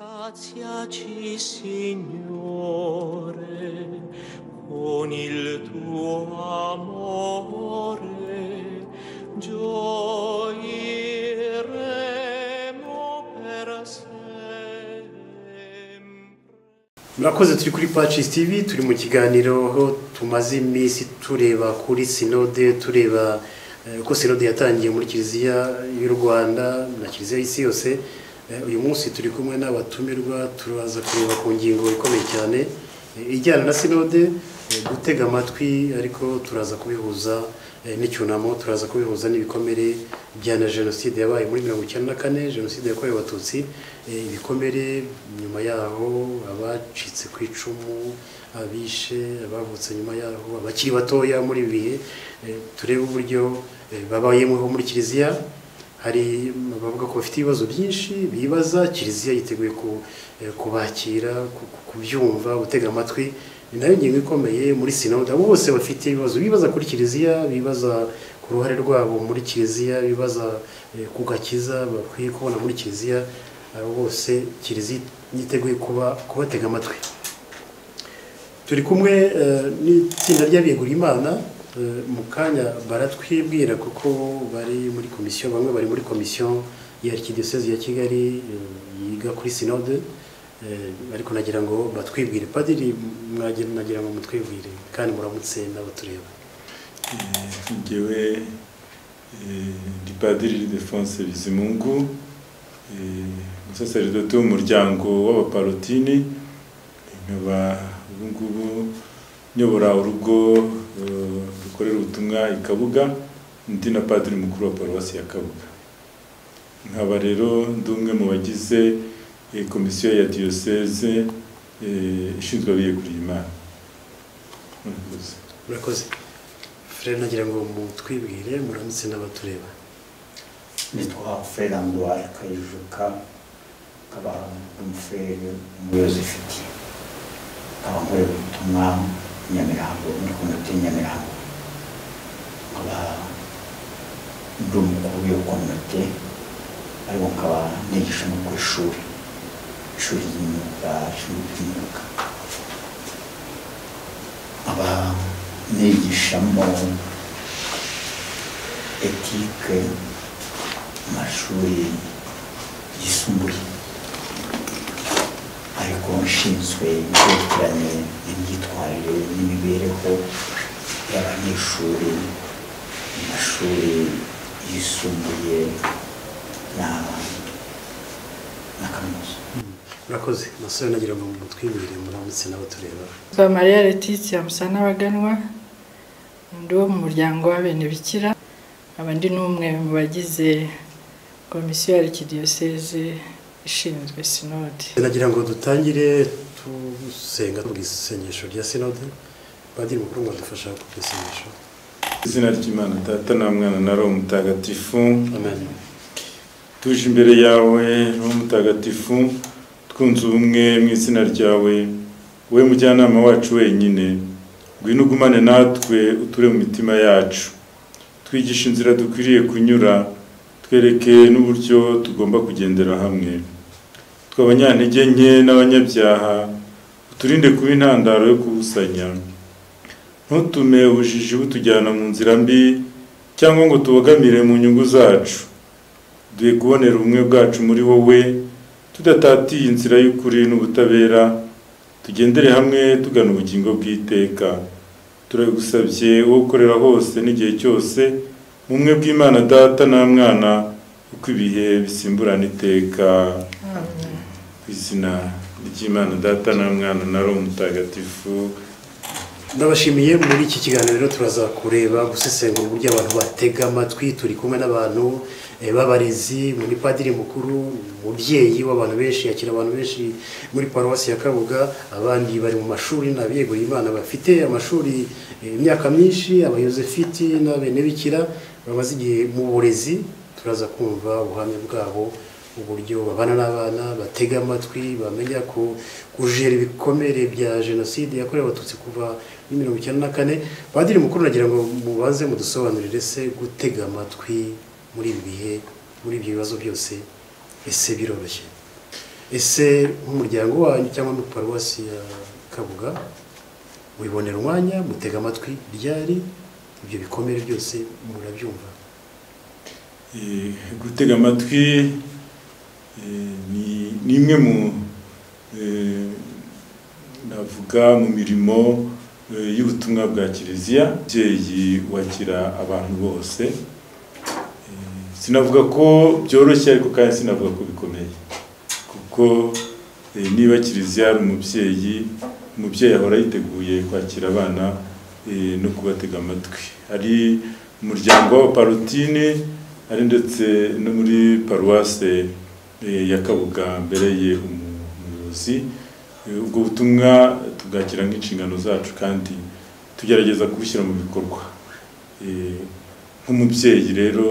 Saziaci, Signore, con il tuo amore, gioiremo per sempre. murakoze turi kuri pacis tv turi mu kiganiro aho tumaze iminsi tureba kuri sinode tureba eh, uko sinode yatangiye muri kiliziya y'u rwanda na kiliziya y'isi yose Eh, uyu munsi turi kumwe n'abatumirwa turaza kureba ku ngingo ikomeye cyane eh, ijyana na sinode eh, gutega amatwi ariko turaza kubihuza eh, n'icyunamo turaza kubihuza n'ibikomere bya na jenoside yabaye muri mirongo icyenda na kane jenoside yakorewe abatutsi eh, ibikomere nyuma yaho abacitse ku icumu abishe abavutse nyuma yaho abakiri batoya muri ibi bihe eh, turebe uburyo eh, babayeho muri kiliziya hari bavuga ko bafite ibibazo byinshi bibaza kiliziya yiteguye ku- eh, kubakira ku- ku- kubyumva gutega amatwi ni nayo ngingo ikomeye muri sinode abo bose bafite ibibazo bibaza kuri kiliziya bibaza ku ruhare rwabo muri kiliziya bibaza eh, ku gakiza bakwiye kubona muri kiliziya abo bose kiliziya yiteguye kuba kubatega amatwi turi kumwe eh, n'itsinda ry'abiyeguriye imana eh, mu kanya baratwibwira kuko bari muri komisiyo bamwe bari muri komisiyo ya arikidiyosezi ya kigali eh, yiga kuri sinode eh, ariko nagira ngo batwibwire padiri mwagira nagira ngo mutwibwire kandi muramutse n'abatureba ngewe eh, ndi padiri Ildefonse bizimungu eh, umusaseredoti w'umuryango w'abaparotini nkaba ubu ngubu nyobora urugo eh, rukorera ubutumwa i kabuga ndi na padiri mukuru wa paruwasi ya kabuga nkaba rero ndi umwe mu bagize eh, komisiyo ya diyoseze eh, ishinzwe abiyeguriye imana murakoze murakoze frere nagira ngo mutwibwire muramutse n'abatureba nitwa feranduwari kayijuka akaba umufere umuyobozi ufite akaba nkorera ubutumwa nyamirambo muri komite nyamirambo nkaba ndi umukuru w'iyo komite ariko nkaba nigisha no ku ishuri ishuri ry'imyuga ishuri ry'imyuga nkaba nigishamo etike mu mashuri yisumbuye ariko nshinzwe ibyerekeranye n'imyitwarire n'imibereho y'abanyeshuri mu mashuri yisumbuye na na kaminuza murakoze masore nagira ngo mutwibwire muramutse n'abatureba Kwa Maria Letitia Musana Baganwa ndi uwo mu muryango w'abenebikira nkaba ndi n'umwe mu bagize komisiyo ya arikidiyoseze ishinzwe sinodi nagira ngo dutangire tusenga tuvuga isengesho rya sinode padiri mukuru ngo adufasha kuvuga isengesho izina ry'imana data na mwana na roho mutagatifu amen tuje imbere yawe roho mutagatifu twunze ubumwe mu izina ryawe wowe mujyanama wacu wenyine ngwino ugumane natwe uture mu mitima yacu twigishe inzira dukwiriye kunyura twereke n'uburyo tugomba kugendera hamwe twe abanyantege nke n'abanyabyaha uturinde kuba intandaro yo kubusanya ntutume ubujiji butujyana mu nzira mbi cyangwa ngo tubogamire mu nyungu zacu duhe kubonera ubumwe bwacu muri wowe tudatatiye inzira y'ukuri n'ubutabera tugendere hamwe tugana ubugingo bw'iteka turagusabye wowe ukorera hose n'igihe cyose mu bumwe bw'imana data na mwana uko ibihe bisimburana iteka ku izina ry'imana data na mwana na roho mutagatifu ndabashimiye muri iki kiganiro rero turaza kureba gusesengura uburyo abantu batega amatwi turi kumwe n'abantu eh, b'abarezi muri padiri mukuru umubyeyi w'abantu benshi yakira abantu benshi muri paruwasi ya kabuga abandi bari mu mashuri n'abiyeguriye imana bafite amashuri eh, imyaka myinshi abayozefiti n'abenebikira bamaze igihe mu burezi turaza kumva ubuhamya bwabo uburyo babana n'abana batega amatwi bamenya ku- kujera ibikomere bya jenoside yakorewe abatutsi kuva muri mirongo icyenda na kane padiri mukuru nagira ngo mubanze mudusobanurire se gutega amatwi muri ibi bihe muri ibyo bibazo byose ese biroroshye ese nk'umuryango wanyu cyangwa muri paruwasi ya kabuga wibonera umwanya mutega amatwi ryari ibyo bikomere byose murabyumva Eh, gutega amatwi eh, ni- ni imwe mu eh, navuga mu mirimo eh, y'ubutumwa bwa kiliziya umubyeyi wakira abantu bose Eh, sinavuga ko byoroshye ariko kandi sinavuga ko bikomeye kuko eh, niba kiliziya ari umubyeyi umubyeyi ahora yiteguye kwakira abana eh, no kubatega amatwi hari umuryango w'abaparutine ari ndetse no muri paruwase eh, ya kabuga mbereye umu- umuyobozi Eh, ubwo butumwa tubwakira nk'inshingano zacu kandi tugerageza kubushyira mu bikorwa Eh, nk'umubyeyi rero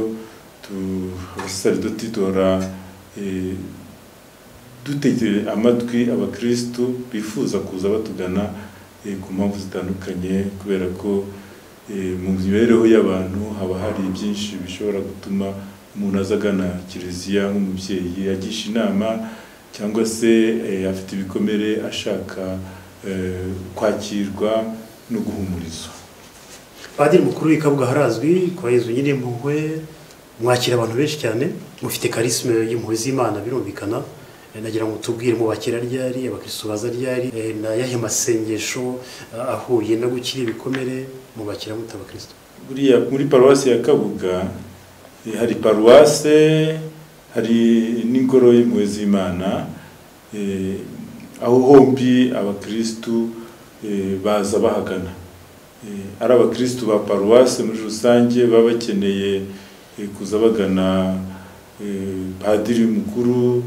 tu- abasaridoti duhora eh, dutegeye amatwi abakirisitu bifuza kuza batugana eh, ku mpamvu zitandukanye kubera ko eh, mu mibereho y'abantu haba hari byinshi bishobora gutuma umuntu aza agana kiliziya nk'umubyeyi agisha inama cyangwa se eh, afite ibikomere ashaka eh, kwakirwa no guhumurizwa padiri mukuru w'i kabuga harazwi kwa yezu nyine impuhwe mwakira abantu benshi cyane mufite karisime y'impuhwe z'imana birumvikana Eh, nagira ngo tubwire mubakira ryari abakirisitu baza ryari eh, na yahe masengesho ah, ahuye no gukira ibikomere mubakira mute abakirisitu buriya muri paruwasi ya kabuga eh, hari paruwase hari n'ingoro y'impuhwe z'imana eh, aho hombi abakirisitu eh, baza bahagana Eh, ari abakirisitu ba paruwase muri rusange baba bakeneye eh, kuza bagana eh, padiri mukuru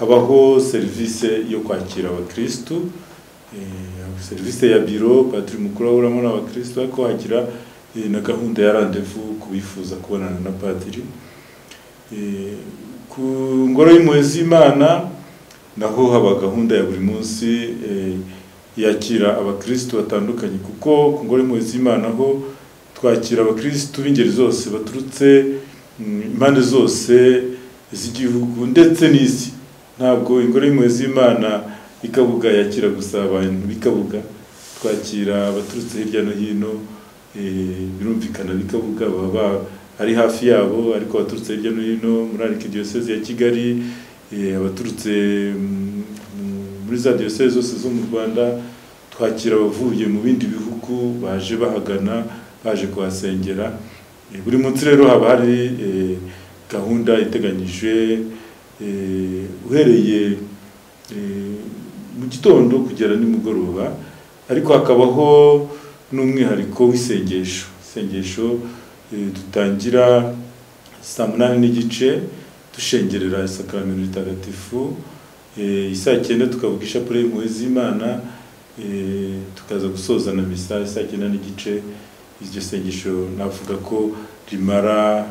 habaho serivisi yo kwakira abakirisitu eh, serivisi ya biro padiri mukuru ahuramo n'abakirisitu ariko hagira eh, na gahunda ya randevu ku bifuza kubonana na padiri Eh, ku ngoro y'impuhwe z'imana naho haba gahunda ya buri munsi eh, yakira abakirisitu batandukanye kuko ku ngoro y'impuhwe z'imana ho twakira abakirisitu b'ingeri zose baturutse mm, impande zose z'igihugu ndetse n'isi ntabwo ingoro y'impuhwe z'imana ikabuga yakira gusa abantu b'ikabuga twakira abaturutse hirya no hino eh, birumvikana b'ikabuga baba ari hafi yabo ariko abaturutse hirya no hino muri arikidiyoseze ya kigali eh, abaturutse mm, mm, muri za diyoseze zose zo mu rwanda twakira abavuye mu bindi bihugu baje bahagana baje kuhasengera Eh, buri munsi rero haba hari eh, gahunda iteganyije eh, uhereye eh, mu gitondo kugera nimugoroba ariko hakabaho n'umwihariko w'isengesho isengesho eh, dutangira saa munani n'igice dushengerera isakaramentu ritagatifu eh, isaa cyenda tukavuga ishapule y'impuhwe z'imana Eh, tukaza gusoza na misa saa cyenda n'igice iryo sengesho navuga ko rimara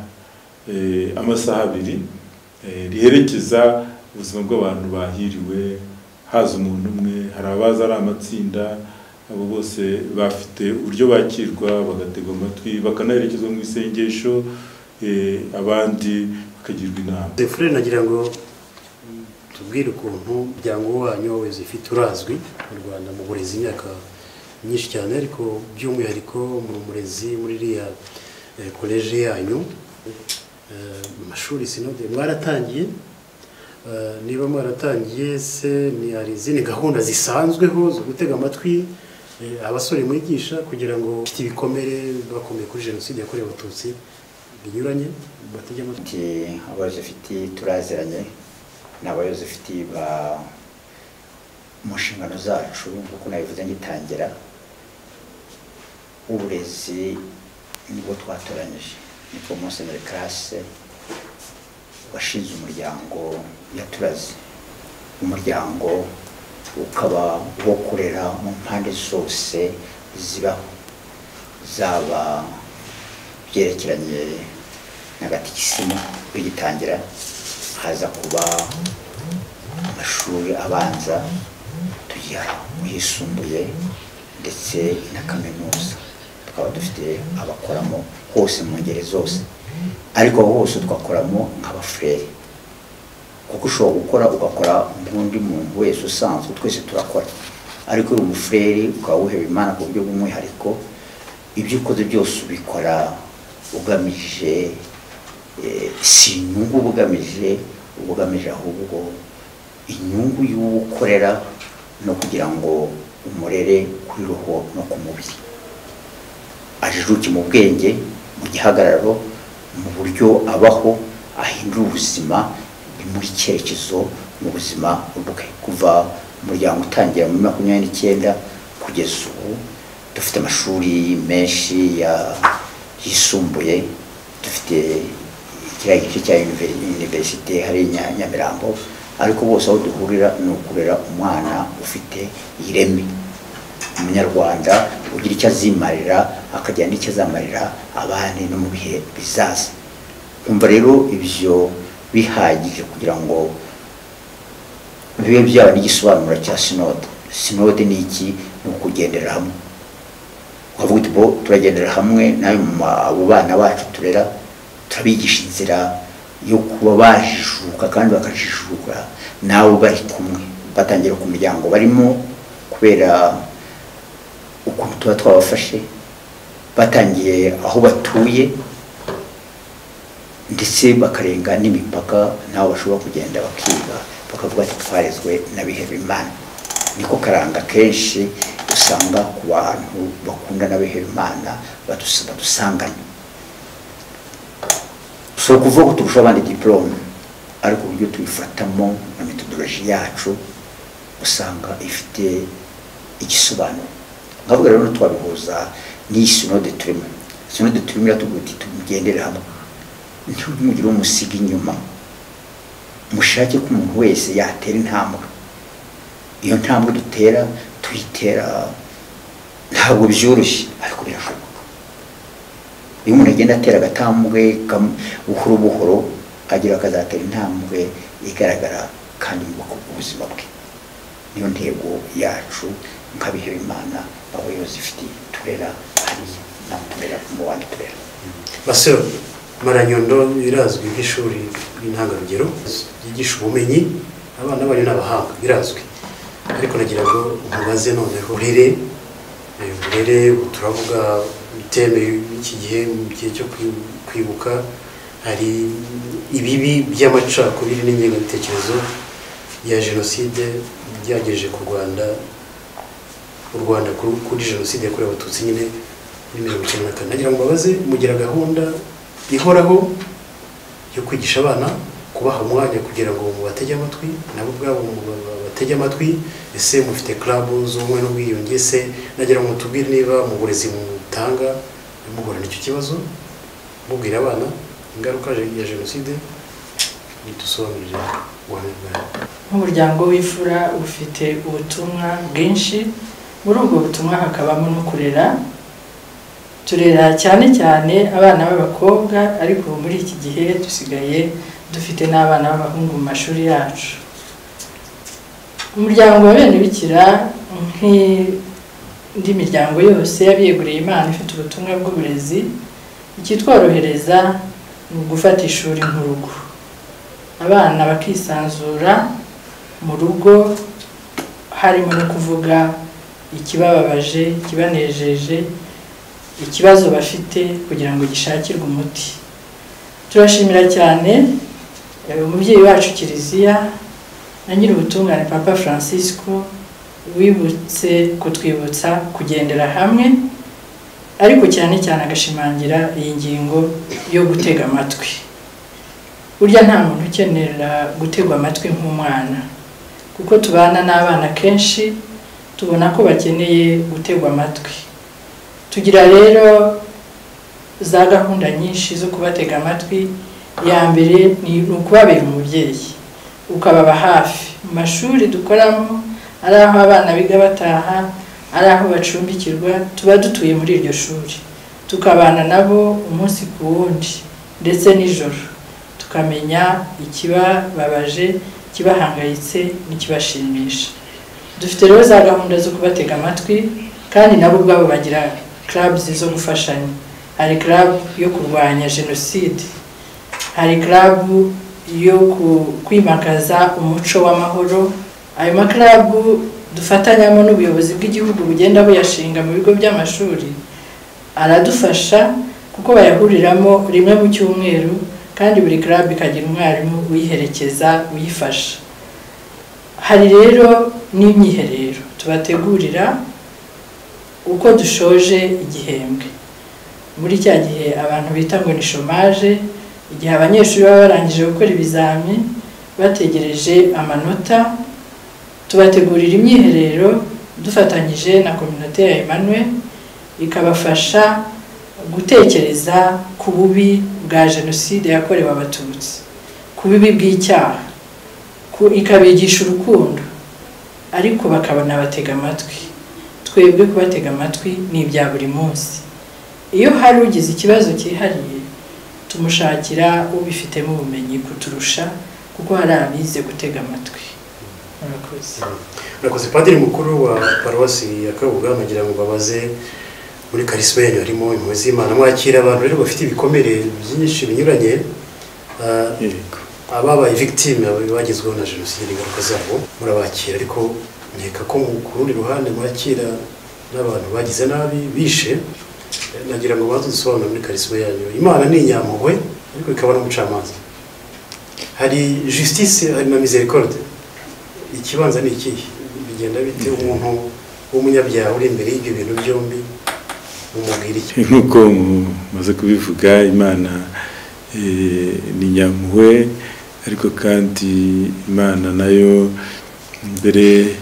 eh, amasaha abiri eh, riherekeza ubuzima bw'abantu bahiriwe haza umuntu umwe hari abaza ari amatsinda abo bose bafite uburyo bakirwa bagategwa amatwi bakanaherekezwa mu isengesho eh, abandi bakagirwa inama Zefure nagira ngo mm, tubwire ukuntu umuryango wanyu wawe zifite urazwi mu Rwanda mu burezi imyaka myinshi cyane ariko by'umwihariko mu murezi muri iriya eh, koleji yanyu eh, mu mashuri sinode mwaratangiye Eh, niba mwaratangiye se ni hari izindi gahunda zisanzweho zo gutega amatwi eh, abasore mwigisha kugira ngo bafite ibikomere bakomeye kuri jenoside yakorewe abatutsi binyuranye batege amatwi Ati abazifiti turaziranye ni abayozifiti ba mu nshingano zacu nk'uko nabivuze ngitangira uburezi nibwo twatoranyije niko musenyeri karase washinze umuryango yaturaze umuryango ukaba wo kurera mu mpande zose zibaho zaba byerekeranye na gatikisimu bigitangira haza kuba amashuri abanza tujya mu yisumbuye ndetse na kaminuza tukaba dufite abakoramo hose mu ngeri zose ariko hose twakoramo nk'abafurere kuko ushobora gukora ugakora nk'undi muntu wese usanzwe twese turakora ariko uyu mufureri ukaba wuhewe imana ku buryo bw'umwihariko ibyo ukoze byose ubikora ugamije eh, si inyungu uba ugamije uba ugamije ahubwo inyungu y'uwo ukorera no kugira ngo umurere kuri roho no ku mubiri ajijuke mu bwenge mu gihagararo mu buryo abaho ahindura ubuzima muri cyerekezo mu buzima bwe kuva umuryango utangira muri makumyabiri n'icyenda kugeza ubu dufite amashuri menshi ya- yisumbuye dufite kiriya gice cya univeri- universite hari i Nya- nyamirambo ariko bose aho duhurira ni ukurera umwana ufite ireme umunyarwanda ugira icyo azimarira akagira n'icyo azamarira abandi no mu bihe bizaza kumva rero ibyo bihagije kugira ngo bibe byaba n'igisobanuro cya sinode sinode ni iki ni ukugendera hamwe ukavuga uti bo turagendera hamwe nawe abo bana bacu turera turabigisha inzira yo kuba bajijuka kandi bakajijuka nawe bari kumwe batangira ku muryango barimo kubera ukuntu tuba twabafashe batangiye aho batuye ndetse bakarenga n'imipaka nabo bashobora kugenda bakiga bakavuga ati twarezwe n'abihebeye imana niko karanga kenshi usanga ku bantu bakunda n'abihebeye imana badus- badusanganye si ukuvuga ko turusha abandi diporome ariko uburyo tuyifatamo na metodoloji yacu usanga ifite igisobanuro nkavuga rero twabihuza n'iyi sinode turimo sinode turimo iratubwira iti tugendere hamwe ntimugire umusiga inyuma mushake ko umuntu wese yatera intambwe iyo ntambwe dutera tuyitera ntabwo byoroshye ariko birashoboka iyo umuntu agenda atera agatambwe kam- buhoro buhoro agira akazatera intambwe igaragara kandi yubaka ubuzima bwe niyo ntego yacu nk'abihebeye imana abayobozi ifitiye turera hariya namwe turera mu bandi turera basero maranyondo birazwi nk'ishuri ry'intangarugero ryigisha ubumenyi abana banyu ni abahanga birazwi ariko nagira ngo mubaze none burere eh, burere turavuga iteme y'iki gihe mu gihe cyo kwi- kwibuka hari ibibi by'amacakubiri n'ingengabitekerezo ya jenoside byagejeje ku rwanda u rwanda kuri kuri jenoside yakorewe abatutsi nyine muri mirongo icyenda na kane nagira ngo mbabaze mugira gahunda ihoraho yo kwigisha abana kubaha umwanya kugira ngo mubatege amatwi nabo ubwabo mubatege amatwi ese mufite club z'ubumwe n'ubwiyunge se nagira ngo mutubwire niba mu burezi mutanga muhura n'icyo kibazo mubwira abana ingaruka ya jenoside ntidusobanurire uwamubwira nk'umuryango w'imfura ufite ubutumwa bwinshi muri ubwo butumwa hakabamo no kurera turera cyane cyane abana b'abakobwa ariko ubu muri iki gihe dusigaye dufite n'abana b'abahungu mu mashuri yacu umuryango wa bene bikira nk'indi miryango yose y'abiyeguriye imana ifite ubutumwa bw'uburezi ikitworohereza ni ugufata ishuri nk'urugo abana bakisanzura mu rugo harimo no kuvuga ikibababaje ikibanejeje ikibazo bafite kugira ngo gishakirwe umuti turashimira cyane eh, umubyeyi wacu kiliziya na nyir'ubutungane papa francisco wibutse kutwibutsa kugendera hamwe ariko cyane cyane agashimangira iyi ngingo yo gutega amatwi burya nta muntu ukenera gutegwa amatwi nk'umwana kuko tubana n'abana kenshi tubona ko bakeneye gutegwa amatwi tugira rero za gahunda nyinshi zo kubatega amatwi iya mbere ni ukubabera umubyeyi ukababa hafi mu mashuri dukoramo ari aho abana biga bataha ari aho bacumbikirwa tuba dutuye muri iryo shuri tukabana nabo umunsi ku wundi ndetse nijoro tukamenya ikibababaje ikibahangayitse n'ikibashimisha dufite rero za gahunda zo kubatega amatwi kandi nabo ubwabo bagira clubs zo gufashanya hari club yo kurwanya jenoside hari club yo ku- kwimakaza umuco w'amahoro ayo makarabu dufatanyamo n'ubuyobozi bw'igihugu bugenda buyashinga mu bigo by'amashuri aradufasha kuko bayahuriramo rimwe mu cyumweru kandi buri club ikagira umwarimu uyiherekeza uyifasha hari rero n'imyiherero tubategurira uko dushoje igihembwe muri cya gihe abantu bita ngo ni shomaje igihe abanyeshuri baba barangije gukora ibizami bategereje amanota tubategurira imyiherero dufatanyije na kominote ya Emmanuel ikabafasha gutekereza ku bubi bwa jenoside yakorewe abatutsi ku bibi bw'icyaha ku- ikabigisha urukundo ariko bakabona batega amatwi twebwe kubatega amatwi ni ibya buri munsi iyo hari ugize ikibazo cyihariye tumushakira ubifitemo ubumenyi kuturusha kuko hari abize gutega amatwi murakoze Murakoze padiri mukuru wa paruwasi ya Kabuga mugira ngo babaze muri karisma yanyu harimo impuhwe z'Imana mwakira abantu rero bafite ibikomere byinshi binyuranye ah, yego ababaye victime bagezweho na jenoside n'ingaruka zabo murabakira ariko nkeka ko mu- ku rundi ruhande mwakira n'abantu bagize nabi bishe Eh, nagira ngo baze dusobanura muri karisma yanyu imana ni inyampuhwe ariko ikaba n'umucamanza hari justice hari na misericorde ikibanza ni ikihe bigenda bite umuntu w'umunyabyaha uri imbere y'ibyo bintu byombi mumubwira iki nk'uko maze kubivuga imana eh, ni nyampuhwe ariko kandi imana nayo mbere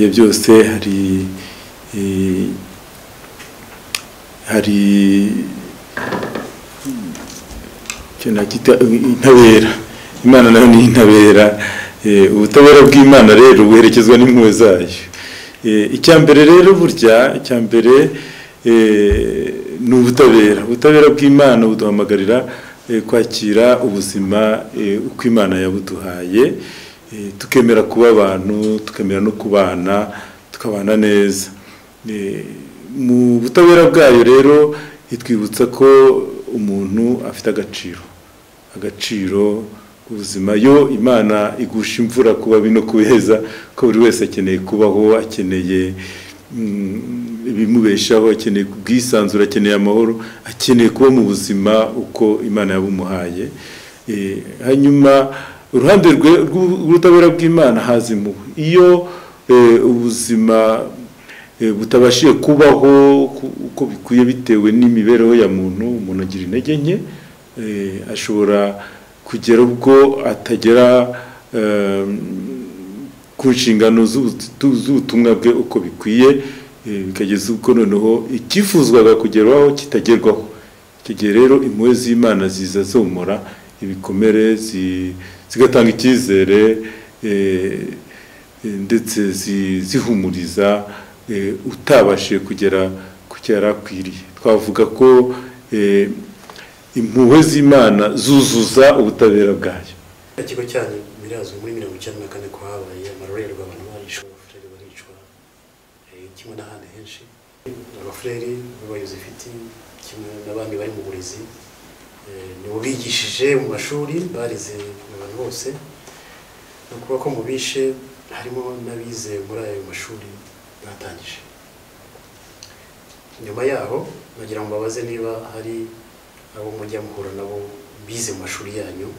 ya byose hari eh, hari icyo nakita intabera imana nayo ni intabera Eh, ubutabera bw'imana rero buherekezwa n'impuhwe zayo Eh, icya mbere rero burya icya mbere eh, ni ubutabera ubutabera bw'imana buduhamagarira eh, kwakira ubuzima eh, uko imana yabuduhaye Eh, tukemera kuba abantu tukemera no kubana tukabana neza Eh, mu butabera bwayo rero itwibutsa ko umuntu afite agaciro agaciro ubuzima yo imana igusha imvura kuba bino kubeza ko buri wese akeneye kubaho akeneye mm, ibimubeshaho akeneye ubwisanzure akeneye amahoro akeneye kuba mu buzima uko imana yabumuhaye Eh, hanyuma uruhande rwe- rw'u- rw'ubutabera bw'imana haza impuhwe iyo eh, ubuzima Eh, butabashije kubaho ku- uko bikwiye bitewe n'imibereho ya muntu umuntu agira intege nke eh, ashobora kugera ubwo atagera eh, ku nshingano z'ubutu- z'ubutumwa bwe uko bikwiye eh, bikageza ubwo noneho icyifuzwaga kugerwaho kitagerwaho icyo gihe rero impuhwe z'imana ziza zomora ibikomere zi- zigatanga icyizere eh, ndetse zi- zihumuriza eh, utabashije kugera ku cyo yari akwiriye twavuga ko eh, impuhwe z'imana zuzuza ubutabera bwayo ikigo cyanyu birazwi muri mirongo icyenda na kane ko habaye amarorerwa abantu barishwe abafureri baricwa eh, kimwe n'ahandi henshi abafureri b'abayobozi ifite kimwe n'abandi bari mu burezi eh, nibo bigishije mu mashuri barize abantu bose ni ukuvuga ko mu bishe harimo n'abize muri ayo mashuri batangije nyuma yaho nagira ngo babaze niba hari abo mujya muhura nabo bize mu mashuri yanyu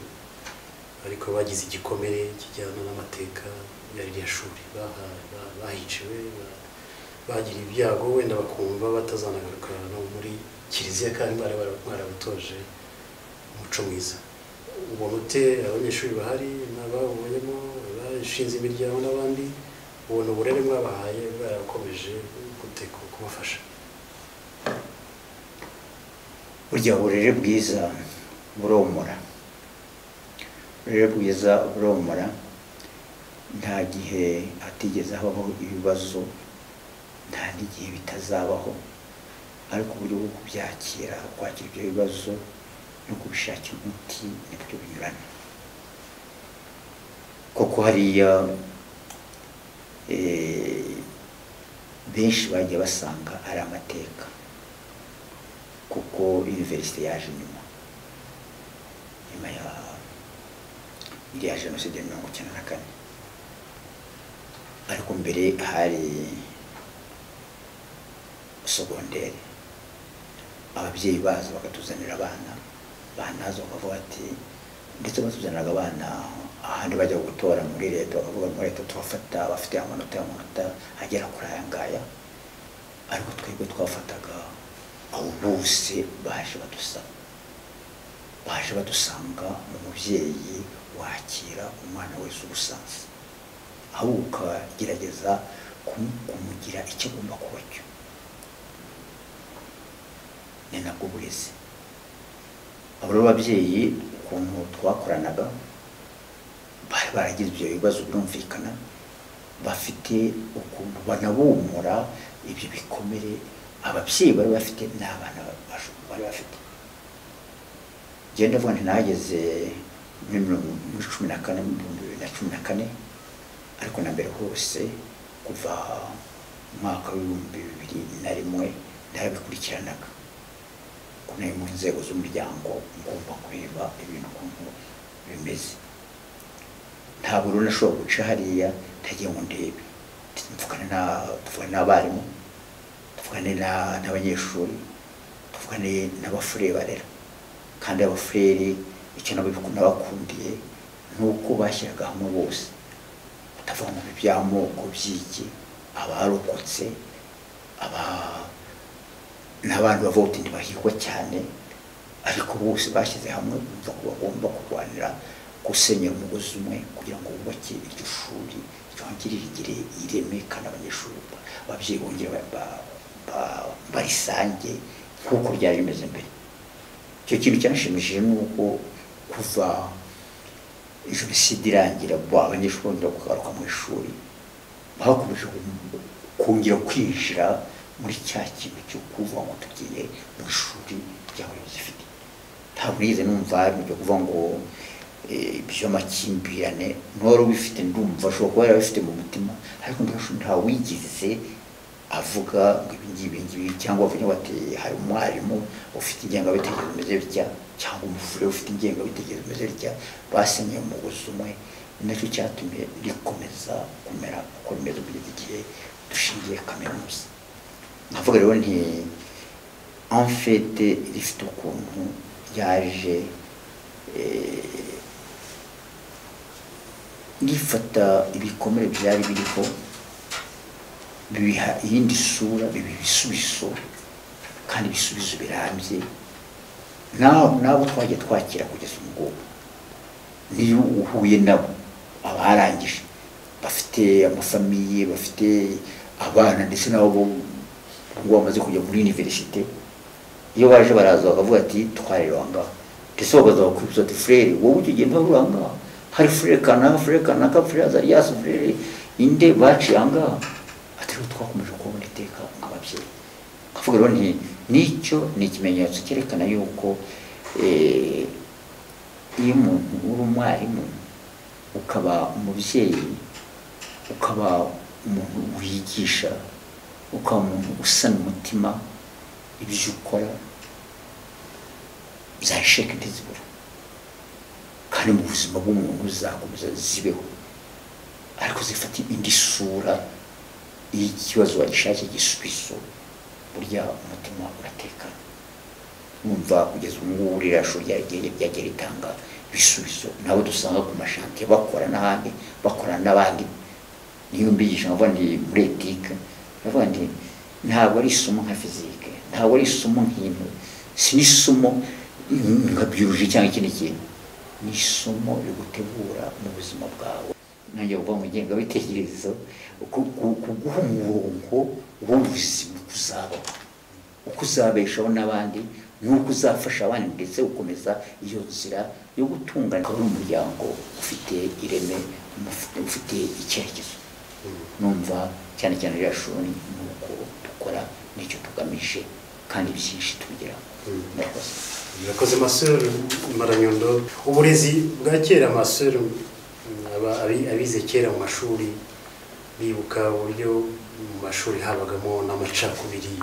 ariko bagize igikomere kijyana n'amateka ya ririya shuri Baha- ba- bahiciwe ba- bagira ibyago wenda bakumva batazanagaruka no muri kiliziya kandi bari bara- barabutoje umuco mwiza ubona ute abanyeshuri bahari n'abawubonyemo abashinze imiryango n'abandi ubona uburere mwabahaye bwarakomeje gute ku- kubafasha burya uburere bwiza buromora uburere bwiza buromora nta gihe hatigeze habaho ibibazo nta n'igihe bitazabaho ariko uburyo bwo kubyakira kwakira ibyo bibazo no kubishakira umuti nibyo binyuranye koko hariya eh, benshi bajya basanga ari amateka kuko iniverisite yaje nyuma nyuma ya iriya jenoside ya mirongo icyenda na kane ariko mbere hari sogonderi ababyeyi baza bakatuzanira abana banaza bakavuga ati ndetse batuzaniraga abana ahandi bajya gutora muri leta bakavuga muri leta tubafata bafite amanota y'amanota agera kuri aya ngaya ariko twebwe twafataga abo bose baje badusaba baje badusanga mu mubyeyi wakira umwana wese ubusanzwe ahubwo ukagerageza kumu- kumugira icyo agomba kuba cyo ni nabwo burezi abo rero babyeyi ukuntu twakoranaga bari baragize ibyo bibazo birumvikana bafite ukuntu banabumura ibyo bikomere ababyeyi bari bafite n'abana basho- bari bafite genda vuba ntinageze muri mirongo- muri cumi na kane mu bihumbi bibiri na cumi na kane ariko na mbere hose kuva mu mwaka w'ibihumbi bibiri na rimwe narabikurikiranaga kuko nari mu nzego z'umuryango ngomba kureba ibintu ukuntu bimeze ntabwo rero nashobora guca hariya ntagiye ngo ndebe tuvugane na- tuvugane n'abarimu tuvugane na- n'abanyeshuri tuvugane n'abafurere barera kandi abafurere icyo nabo nabakundiye ni uko bashyiraga hamwe bose batavuga ngo ibi by'amoko by'iki abarokotse aba n'abandi bavotindi bahigwa cyane ariko bose bashyize hamwe bumva ko bagomba kurwanira gusenyera umugozi umwe kugira ngo bubake iryo shuri ryongere rigire ireme kandi abanyeshuri ba- ababyeyi bongere ba- ba- ba- barisange nk'uko ryari rimeze mbere icyo kintu cyanshimishije ni uko kuva jenoside irangira bo abanyeshuri bongera kugaruka mu ishuri bakomeje ku- kongera kwinjira muri cya kintu cyo kuvuga ngo tugiye mu ishuri ry'abayobozi ifite ntabwo nigeze numva hari mu byo kuvuga ngo eh, iby'amakimbirane n'uwari ubifite ndumva ashobora kuba yari abifite mu mutima ariko ndashobora nta wigize avuga ngo ibi ngibi ibi ngibi cyangwa avuga bati hari umwarimu ufite ingengabitekerezo imeze bitya cyangwa umufure ufite ingengabitekerezo imeze bitya basenyeye umugozi umwe ni nacyo cyatumye rikomeza kumera uko rimeze kugeza igihe dushingiye kaminuza navuga rero nti enfete rifite ukuntu ryaje eh, rifata ibikomere byari biriho bibiha iyindi sura bibiha ibisubizo kandi ibisubizo birambye naho nabo twagiye twakira kugeza ubu ngubu niyo uhuye nabo abarangije bafite amafamiye bafite abana ndetse nabo bo- ubwo bamaze kujya muri universite iyo baje baraza bakavuga ati twarera aha ngaha ndetse bakaza bakwibuza ati furere wowe ujya ugenda uri aha ngaha hari furere kanaka furere kanaka furere azariyasi furere inde baciye aha ngaha ati rero twakomeje kubona iteka nk'ababyeyi kavuga rero nti nicyo ni ikimenyetso cyerekana yuko eh, iyo umuntu uri umwarimu ukaba umubyeyi ukaba umuntu wigisha ukaba umuntu usana umutima ibyo ukora zasheka ntizibura kandi mu buzima bw'umuntu zakomeza zibeho ariko zifata indi sura y'ikibazo wagishakiye igisubizo burya umutima uratekana wumva kugeza ubu ngubu ririya shuri ryagiye ryagiye ritanga ibisubizo nabo dusanga ku mashantiye bakora n'ahandi bakorana n'abandi niyo mbigisha nkavuga ndi muri etike ndavuga nti ntabwo ari isomo nka fizike ntabwo ari isomo nk'intu si n'isomo nka biyoloji cyangwa ikindi kintu ni isomo rigutegura mu buzima bwawe nanjye kuva mu ngengabitekerezo ku- ku- kuguha umurongo w'ubuzima uko uzabaho uko uzabeshaho n'abandi n'uko uzafasha abandi ndetse ukomeza iyo nzira yo gutungana ukaba uri umuryango ufite ireme umufite- ufite icyerekezo numva cyane cyane ririya shuri ni uko dukora n'icyo tugamije kandi byinshi tubigeraho murakoze yakoze masoro maranyundo uburezi bwa kera masoro abize kera mu mashuri bibuka uburyo mu mashuri habagamo n'amacakubiri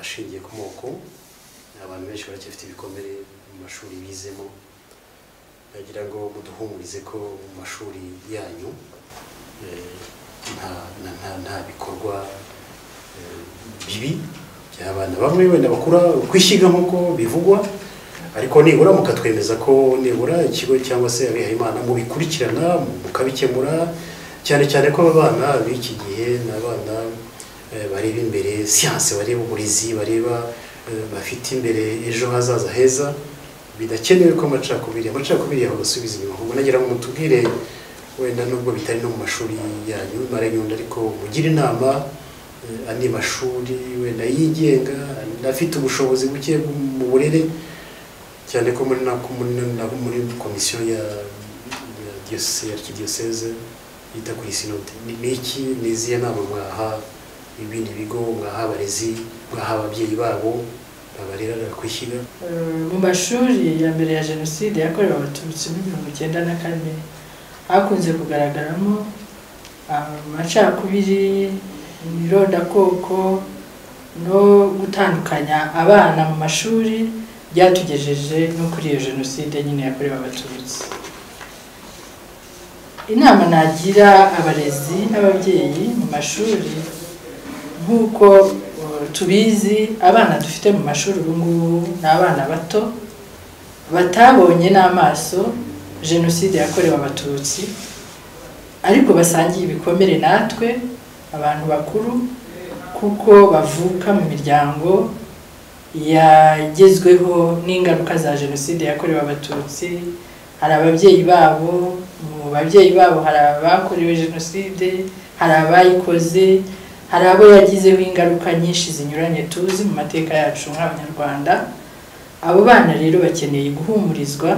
ashingiye ku moko abantu benshi baracyafite ibikomere mu mashuri bizemo nagira ngo muduhumurize ko mu mashuri yanyu eh, nta- nta- nta- nta bikorwa eh, bibi by'abana bamwe wenda bakura kwishyiga nk'uko bivugwa ariko nibura mukatwemeza ko nibura ikigo cyangwa se abihayimana mubikurikirana mukabikemura cyane cyane ko aba bana b'iki gihe ni abana eh, bareba imbere siyanse bareba uburezi bareba eh, bafite imbere ejo hazaza heza bidakenewe ko amacakubiri amacakubiri yaho basubiza inyuma ahubwo nagira ngo mutubwire wenda nubwo bitari no mu mashuri yanyu mara nyundo ariko mugire inama eh, andi mashuri wenda yigenga afite ubushobozi buke mu burere cyane ko muri na ko muri na ko muri komisiyo ya ya diyoseze ya kidiyoseze yita kuri sinode Ni- ni iki ni izihe nama mwaha ibindi bigo mwaha abarezi mwaha ababyeyi babo babarera bakwishyiga Eh, mu mashuri ya mbere ya jenoside yakorewe abatutsi muri mirongo icyenda na kane hakunze kugaragaramo amacakubiri irondakoko no gutandukanya abana mu mashuri byatugejeje no kuri iyo jenoside nyine yakorewe abatutsi inama nagira abarezi n'ababyeyi mu mashuri nk'uko eh, tubizi abana dufite mu mashuri ubu ngubu ni abana bato batabonye n'amaso jenoside yakorewe abatutsi ariko basangiye ibikomere natwe abantu bakuru kuko bavuka mu miryango yagezweho n'ingaruka za jenoside yakorewe abatutsi hari ababyeyi babo mu babyeyi babo hari abakorewe jenoside hari abayikoze hari abo yagizeho ingaruka nyinshi zinyuranye tuzi mu mateka yacu nk'abanyarwanda abo bana rero bakeneye guhumurizwa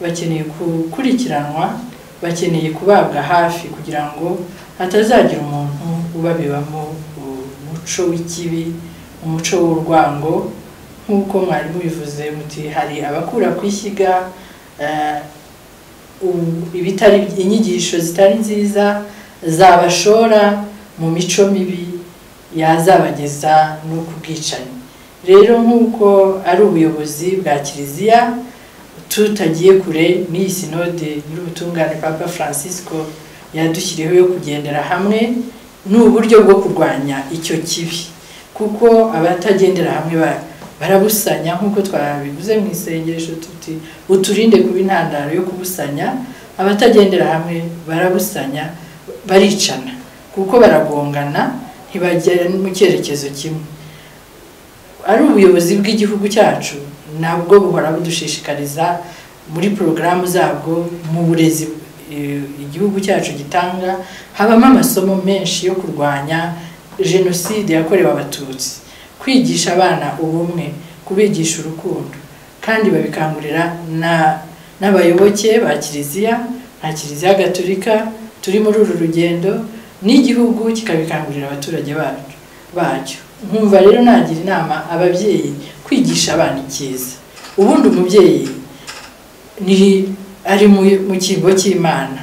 bakeneye gukurikiranwa bakeneye kubabwa hafi kugira ngo hatazagira umuntu ubabibamo umuco w'ikibi umuco w'urwango nk'uko mwarimu bivuze muti hari abakura ku ishyiga eh, u- ibitari inyigisho zitari nziza zabashora mu mico mibi yazabageza no ku bwicanyi rero nk'uko ari ubuyobozi bwa kiliziya tutagiye kure n'iyi sinode nyir'ubutungane papa francisco yadushyiriyeho yo kugendera hamwe ni uburyo bwo kurwanya icyo kibi kuko abatagendera hamwe ba- barabusanya nk'uko twabivuze mu isengesho tuti uturinde kuba intandaro yo kubusanya abatagendera hamwe barabusanya baricana kuko baragongana ntibagera mu cyerekezo kimwe ari ubuyobozi bw'igihugu cyacu nabwo buhora budushishikariza muri porogaramu zabwo mu burezi eh, igihugu cyacu gitanga habamo amasomo menshi yo kurwanya jenoside yakorewe abatutsi kwigisha abana ubumwe kubigisha urukundo kandi babikangurira na n'abayoboke ba kiliziya nka kiliziya gatolika turi muri uru rugendo n'igihugu kikabikangurira abaturage bacu bacyo nkumva rero nagira inama ababyeyi kwigisha abana icyiza ubundi umubyeyi ni ari mu mu kigo cy'imana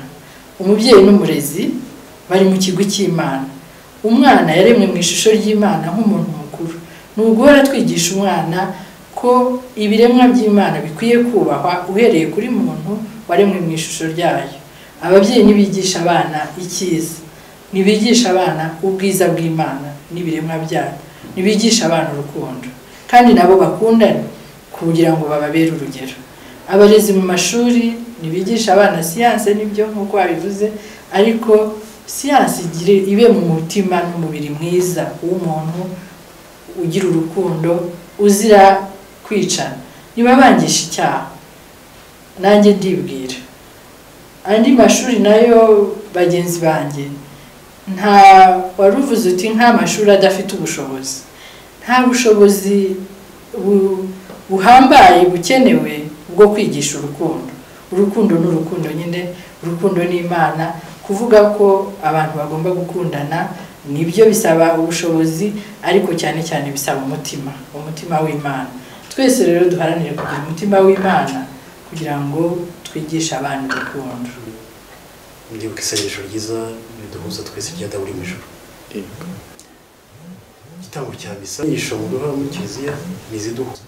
umubyeyi n'umurezi bari mu kigo cy'imana umwana yaremwe mu ishusho ry'imana nk'umuntu mukuru ni uguhora twigisha umwana ko ibiremwa by'imana bikwiye kubahwa uhereye kuri muntu waremwe mu ishusho ryayo ababyeyi ntibigisha abana icyiza ntibigisha abana ubwiza bw'imana n'ibiremwa byayo ntibigisha abana urukundo kandi nabo bakundane kugira ngo bababere urugero abarezi mu mashuri ntibigisha abana siyanse nibyo nk'uko babivuze ariko siyanse igire ibe mu mutima n'umubiri mwiza w'umuntu ugira urukundo uzira kwicana niba bangisha icyaha nanjye ndibwira andi mashuri nayo bagenzi banjye nta waruvuze uti nta mashuri adafite ubushobozi nta bushobozi bu- buhambaye bukenewe bwo kwigisha urukundo urukundo ni urukundo nyine urukundo ni imana kuvuga ko abantu bagomba gukundana nibyo bisaba ubushobozi ariko cyane cyane bisaba umutima umutima w'imana twese rero duharanire kugira umutima w'imana kugira ngo twigishe abana urukundo mwibuke isengesho ryiza riduhuza twese rya dawuri mu ijoro igitambo cya misa inyigisho mu duha mu kiliziya ni iziduhuza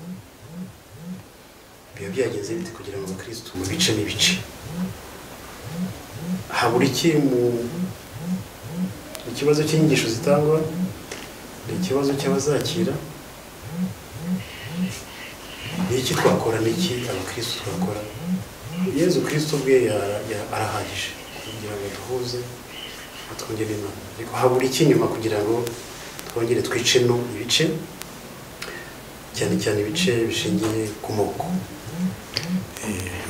biba byagenze bite kugira ngo abakirisitu bice n'ibice habura iki mu mu kibazo cy'inyigisho zitangwa ni ikibazo cy'abazakira ni iki twakora n'iki abakirisitu twakora yezu kirisitu ubwe yara- ya- arahagije kugira ngo duhuze twongere inama ariko habura iki nyuma kugira ngo twongere twicemo ibice cyane cyane ibice bishingiye ku moko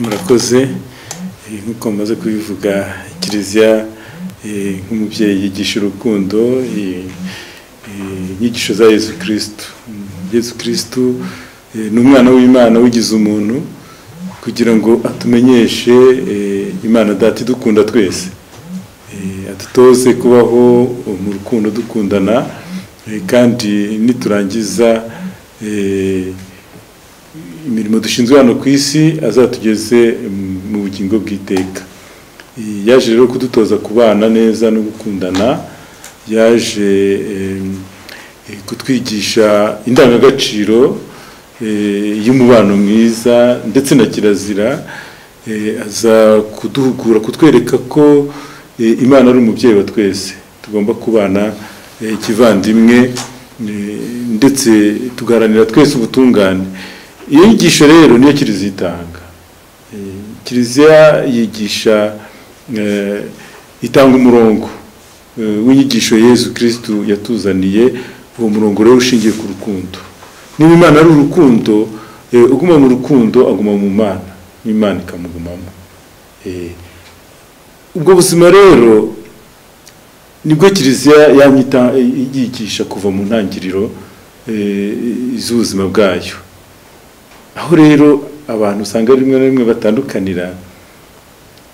murakoze Eh, nk'uko mumaze kubivuga kiliziya eh, nk'umubyeyi yigisha urukundo eh, eh, inyigisho za yezu kirisitu yezu kirisitu eh, ni umwana w'imana wigize umuntu kugira ngo atumenyeshe eh, imana data idukunda twese Eh, adutoze kubaho mu rukundo dukundana eh, kandi niturangiza eh, imirimo dushinzwe hano ku isi azatugeze mm, mu bugingo bw'iteka Eh, yaje rero kudutoza kubana neza no gukundana yaje eh, eh, kutwigisha indangagaciro eh, y'umubano mwiza ndetse na kirazira eh, aza kuduhugura kutwereka ko eh, imana ari umubyeyi wa twese tugomba kubana eh, kivandimwe eh, ndetse tugaharanira twese ubutungane iyo nyigisho rero niyo kiliziya itanga Eh, kiliziya yigisha eh, itanga umurongo eh, w'inyigisho yezu kirisitu yatuzaniye uwo murongo rero ushingiye ku rukundo niba imana ari urukundo eh, uguma mu rukundo aguma mu mana n'imana ikamugumamo Eh, ubwo buzima rero nibwo kiliziya yamye ita- yigisha kuva mu ntangiriro eh, z'ubuzima bwayo aho rero abantu usanga rimwe na rimwe batandukanira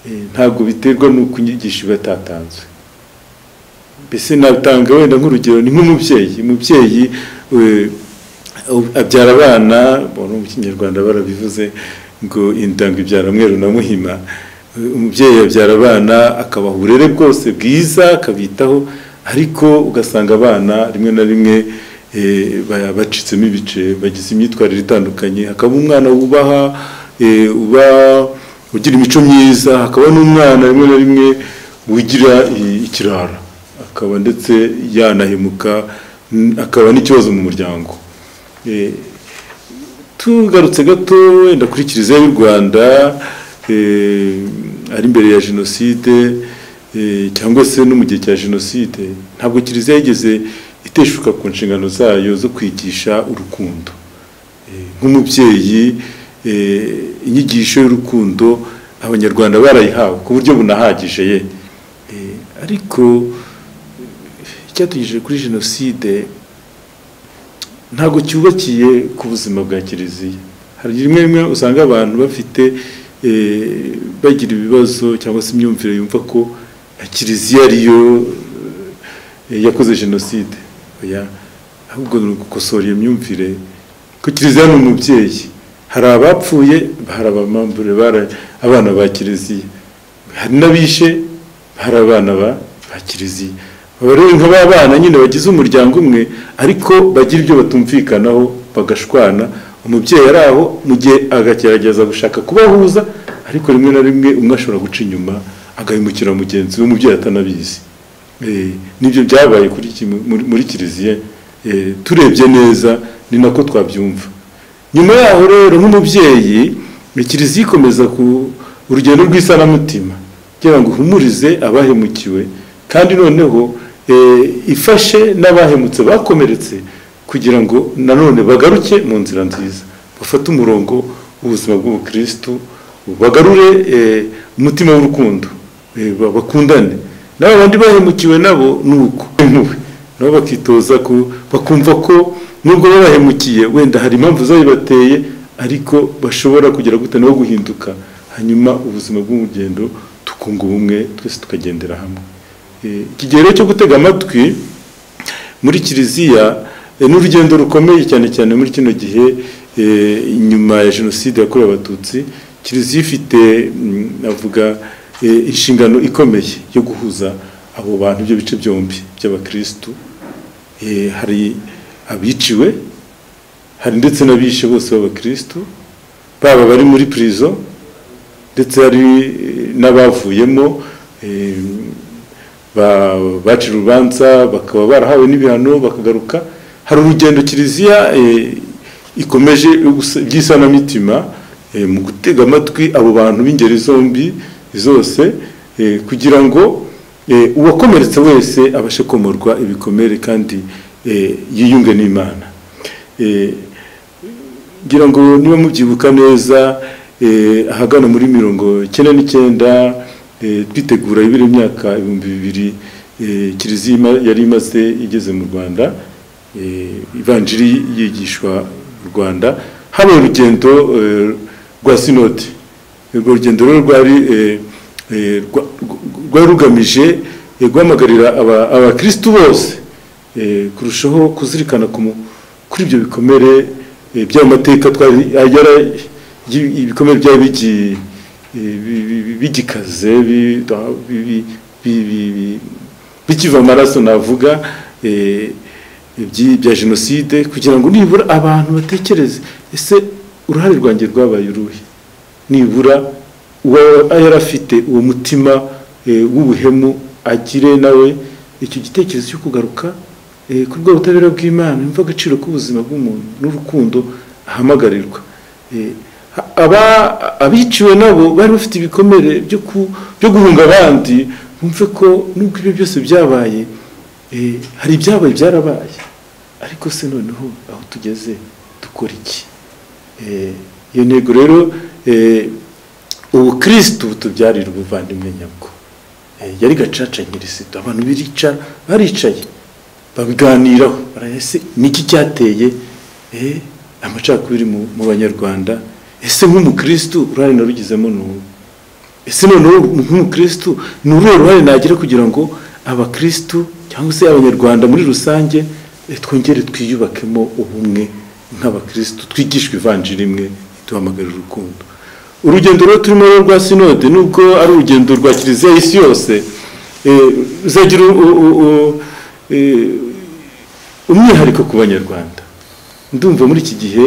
eh, ntabwo biterwa n'uko inyigisho iba yatatanzwe mbese natanga wenda nk'urugero ni nk'umubyeyi umubyeyi eh, abyara abana bona mu kinyarwanda barabivuze ngo indango ibyara mweru na muhima Eh, umubyeyi abyara abana akabaha uburere bwose bwiza akabitaho ariko ugasanga abana rimwe na rimwe eh, ba- bacitsemo ibice bagize imyitwarire itandukanye hakaba umwana wubaha eh, uba ugira imico myiza hakaba n'umwana rimwe na rimwe wigira i- ikirara akaba ndetse yanahemuka n- akaba n'ikibazo mu muryango Eh, tugarutse gato wenda kuri kiliziya y'u rwanda eh, ari imbere ya jenoside eh, cyangwa se no mu gihe cya jenoside ntabwo kiliziya yigeze iteshuka ku nshingano zayo zo kwigisha urukundo Eh, nk'umubyeyi eh, inyigisho y'urukundo abanyarwanda barayihawe ku buryo bunahagije ye Eh, ariko eh, icyatugije kuri jenoside ntabwo cyubakiye ku buzima bwa kiliziya hari rimwe rimwe usanga abantu bafite eh, bagira ibibazo cyangwa se imyumvire yumva ko eh, kiliziya ariyo eh, yakoze jenoside oya ahubwo ni ugukosora iyo myumvire ko kiliziya ni umubyeyi hari abapfuye hari abamambure bara- abana ba kiliziya hari n'abishe hari abana ba- ba kiliziya baba rero nka ba bana nyine bagize umuryango umwe ariko bagira ibyo batumvikanaho bagashwana umubyeyi ari aho mu gihe agagerageza gushaka kubahuza ariko rimwe na rimwe umwe ashobora guca inyuma agahemukira mugenzi we umubyeyi atanabizi Eh, nibyo byabaye kuri iki- muri- muri kiliziya Eh, turebye neza ni nako twabyumva nyuma yaho rero nk'umubyeyi ni kiliziya ikomeza ku urugendo rw'isanamutima kugira ngo ihumurize abahemukiwe kandi noneho eh, ifashe n'abahemutse bakomeretse kugira ngo nanone bagaruke mu nzira nziza bafate umurongo w'ubuzima bw'ubukristu bagarure eh, umutima w'urukundo eh, ba- bakundane n'abo bandi bahemukiwe nabo ni uko impuhwe nabo bakitoza ku bakumva ko nubwo baba bahemukiye wenda hari impamvu zabibateye ariko bashobora kugira gute nabo guhinduka hanyuma ubuzima bw'urugendo tukunga ubumwe twese tukagendera hamwe Eh, iki gihe rero cyo gutega amatwi muri kiliziya eh, ni urugendo rukomeye cyane cyane muri kino gihe eh, nyuma ya jenoside yakorewe abatutsi kiliziya ifite mm, navuga eh, inshingano ikomeye yo guhuza abo bantu ibyo bice byombi by'abakirisitu Eh, hari abiciwe hari ndetse n'abishe bose b'abakirisitu baba bari muri prison ndetse hari n'abavuyemo eh, ba- baca urubanza bakaba barahawe n'ibihano bakagaruka hari urugendo kiliziya eh, ikomeje gusa- by'isanamitima eh, mu gutega amatwi abo bantu b'ingeri zombi zose eh, kugira ngo eh, uwakomeretse wese abashe komorwa ibikomere kandi eh, yiyunge n'imana Eh, ngira ngo niba mubyibuka neza eh, ahagana muri mirongo icyenda n'icyenda eh, twitegura ibiri imyaka ibihumbi bibiri eh, kiliziya ima- yari imaze igeze mu rwanda eh, ivanjiri yigishwa mu rwanda habaye urugendo eh, rwa sinode urwo rugendo rero rwari eh, eh, rwa- rwa- rwari rugamije eh, guhamagarira aba- abakirisitu bose eh, kurushaho kuzirikana ku mu- kuri ibyo bikomere eh, by'ayo mateka twari yara- yi- ibikomere byari bigiye eh, bi- bi- bi- bigikaze bi- bi- bi- bi- bi- bi- bikiva amaraso navuga eh, ibyi- bya jenoside kugira ngo nibura abantu batekereze ese uruhare rwanjye rwabaye uruhe nibura uwo yari afite uwo mutima eh, w'ubuhemu agire nawe icyo gitekerezo cyo kugaruka eh, ku rwego ubutabera bw'imana yumva agaciro k'ubuzima bw'umuntu n'urukundo ahamagarirwa Eh, ha- aba- abiciwe nabo bari bafite ibikomere byo ku- byo guhunga abandi bumve ko nubwo ibyo byose byabaye eh, hari ibyabaye byarabaye ariko se noneho aho tugeze dukora iki Eh, iyo ntego rero eh, ubukirisitu butubyarira ubuvandimwe nyabwo Eh, yari gacaca nyirisitu abantu birica- baricaye babiganiraho baraya, ese niki cyateye eh, amacakubiri mu mu banyarwanda ese nk'umukirisitu uruhare narugizemo ni ubu ese noneho nk'umukirisitu ni uruhe ruhare nagira kugira ngo abakirisitu cyangwa se abanyarwanda muri rusange eh, twongere twiyubakemo ubumwe nk'abakirisitu twigishwe ivanjiri imwe duhamagarira urukundo urugendo rero turimo rero rwa sinode nubwo ari urugendo rwa kiliziya y'isi yose eh, ruzagira u- u- u- eh, umwihariko ku banyarwanda ndumva muri iki gihe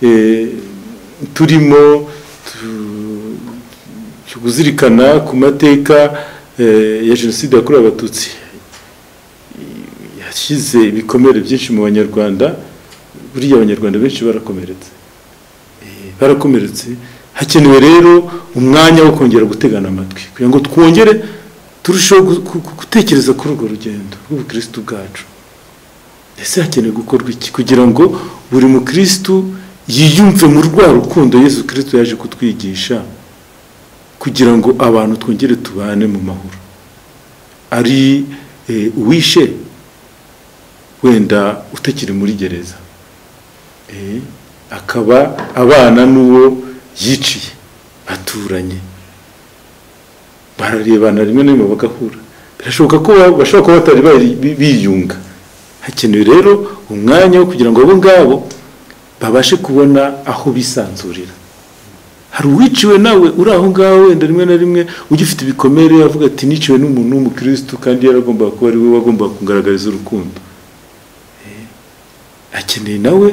eh, turimo tu- cyo kuzirikana ku mateka eh, ya jenoside yakorewe abatutsi yashyize ibikomere byinshi mu banyarwanda buriya abanyarwanda benshi barakomeretse Eh, barakomeretse hakenewe rero umwanya wo kongera gutegana amatwi kugira ngo twongere turusheho gu- gu- gu- gutekereza kuri urwo rugendo rw'ubukirisitu bwacu ese hakenewe gukorwa iki kugira ngo buri mukirisitu yiyumve mu rwa rukundo yesu kirisitu yaje kutwigisha kugira ngo abantu twongere tubane mu mahoro ari eh, uwishe wenda utakiri muri gereza Eh, akaba abana n'uwo yiciye baturanye bararebana rimwe na rimwe bagahura birashoboka ko ba- bashobora kuba batari bari- bi- biyunga hakenewe rero umwanya wo kugira ngo abo ngabo babashe kubona aho bisanzurira hari uwiciwe nawe uri aho ngaho wenda rimwe na rimwe ugifite ibikomere avuga ati niciwe n'umuntu w'umukirisitu kandi yaragombaga kuba ari we wagombaga kungaragariza urukundo akeneye nawe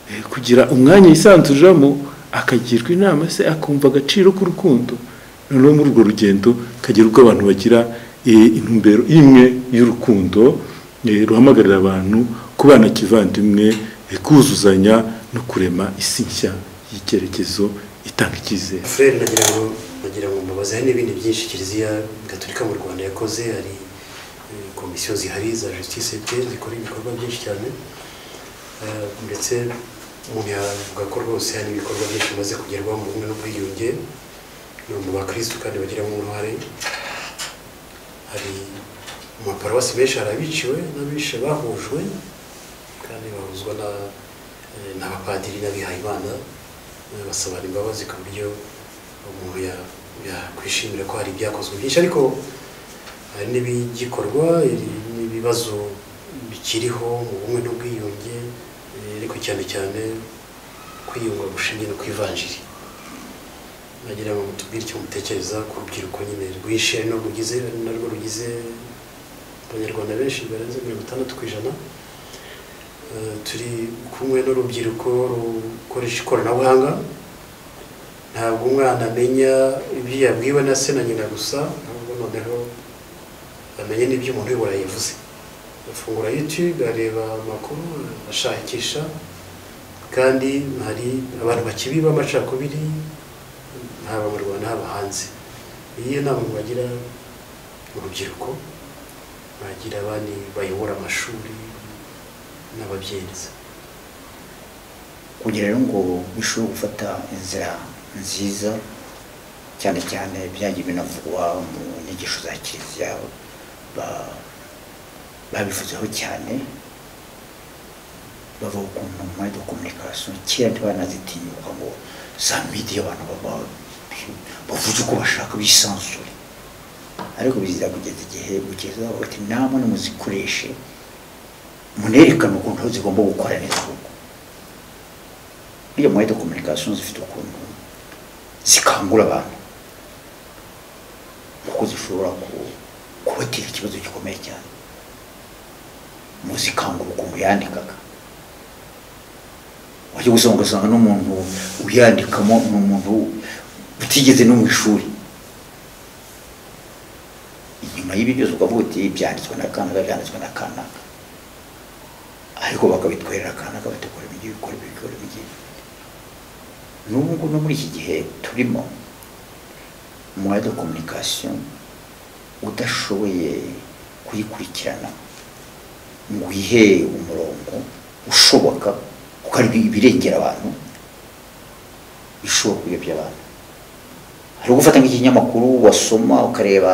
eh, kugira umwanya yisanzuriramo akagirwa inama se akumva agaciro k'urukundo noneho muri urwo rugendo kagira ubwo abantu bagira eh, intumbero imwe y'urukundo eh, ruhamagarira abantu kubana kivandimwe eh, kuzuzanya no kurema isi nshya y'icyerekezo itanga icyizere furere nagira ngo nagira ngo mubaze hari n'ibindi byinshi kiliziya gatolika mu rwanda yakoze hari eh, komisiyo zihari za justice pe zikora ibikorwa byinshi cyane Eh, ndetse umuntu yavuga ko rwose hari ibikorwa byinshi bimaze kugerwaho mu bumwe n'ubwiyunge ni mu bakirisitu kandi bagiramo uruhare hari mu maparuwasi menshi hari abiciwe n'abishe bahujwe kandi bahuzwa na eh, n'abapadiri n'abihayimana eh, basabana imbabazi ku buryo umuntu ya- yakwishimira ko hari ibyakozwe byinshi ariko hari n'ibigikorwa hari n'ibibazo bikiriho mu bumwe n'ubwiyunge eh, ariko cyane cyane kwiyunga gushingiye no ku ivanjiri nagira ngo mutubwire icyo mutekereza ku rubyiruko nyine rwishe no rugize narwo rugize abanyarwanda benshi barenze mirongo itandatu ku ijana Eh, turi kumwe n'urubyiruko rukoresha ikoranabuhanga ntabwo umwana amenya ibyo yabwiwe na se na nyina gusa ahubwo noneho amenya n'ibyo umuntu uyobora yavuze afungura yutube areba amakuru ashakisha kandi hari abantu bakibi b'amacakubiri haba mu rwanda haba hanze iyi nama bagira urubyiruko bagira abandi bayobora amashuri n'ababyenzi kugira rero ngo bishobore gufata inzira nziza cyane cyane byagiye binavugwa mu nyigisho za kiliziya ba- babivuzeho cyane bavuga ukuntu muri de kominikasiyo kera ntibanazitinyuka ngo za midiya abantu baba- bavuze uko bashaka bisanzure ariko biza kugeza igihe bugeza bati namwe nimuzikoreshe munerekane ukuntu zigomba gukora neza koko buriya muri de kominikasiyo zifite ukuntu zikangura abantu kuko zishobora ku- kubatera ikibazo gikomeye cyane muzikangura ukuntu yandikaga wajya gusoma ugasanga n'umuntu uyandikamo ni umuntu utigeze no mu ishuri inyuma y'ibi byose ukavuga uti byanditswe na kanaka byanditswe na kanaka ariko bakabitwerera kanaka bategura ibigi bikora ibi bikora ibigi n'ubu ngubu no muri iki gihe turimo umwanya de kominikasiyo udashoboye kuyikurikirana ngo uyihe umurongo ushoboka kuko ari ibirengera abantu bishobora kuyobya abantu hari ugufata nk'ikinyamakuru wasoma ukareba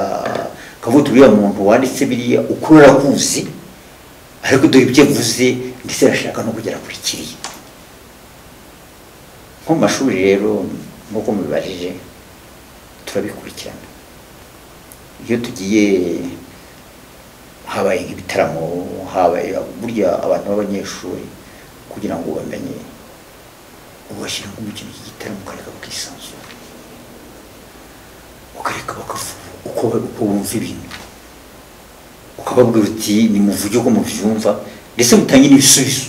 ukavuga uriya muntu wanditse biriya ukuru urakuzi ariko dore ibyo avuze ndetse arashaka no kugera kuri kiriya nko mu mashuri rero nk'uko mubibajije turabikurikirana iyo tugiye habaye nk'ibitaramo habaye burya abantu b'abanyeshuri kugira ngo bamenye ubashyiramo umukino cy'igitaramo ukareka bakisanzura ukareka bakavuga uko uko bumva ibintu ukababwira uti nimuvuge uko mubyumva ndetse mutange n'ibisubizo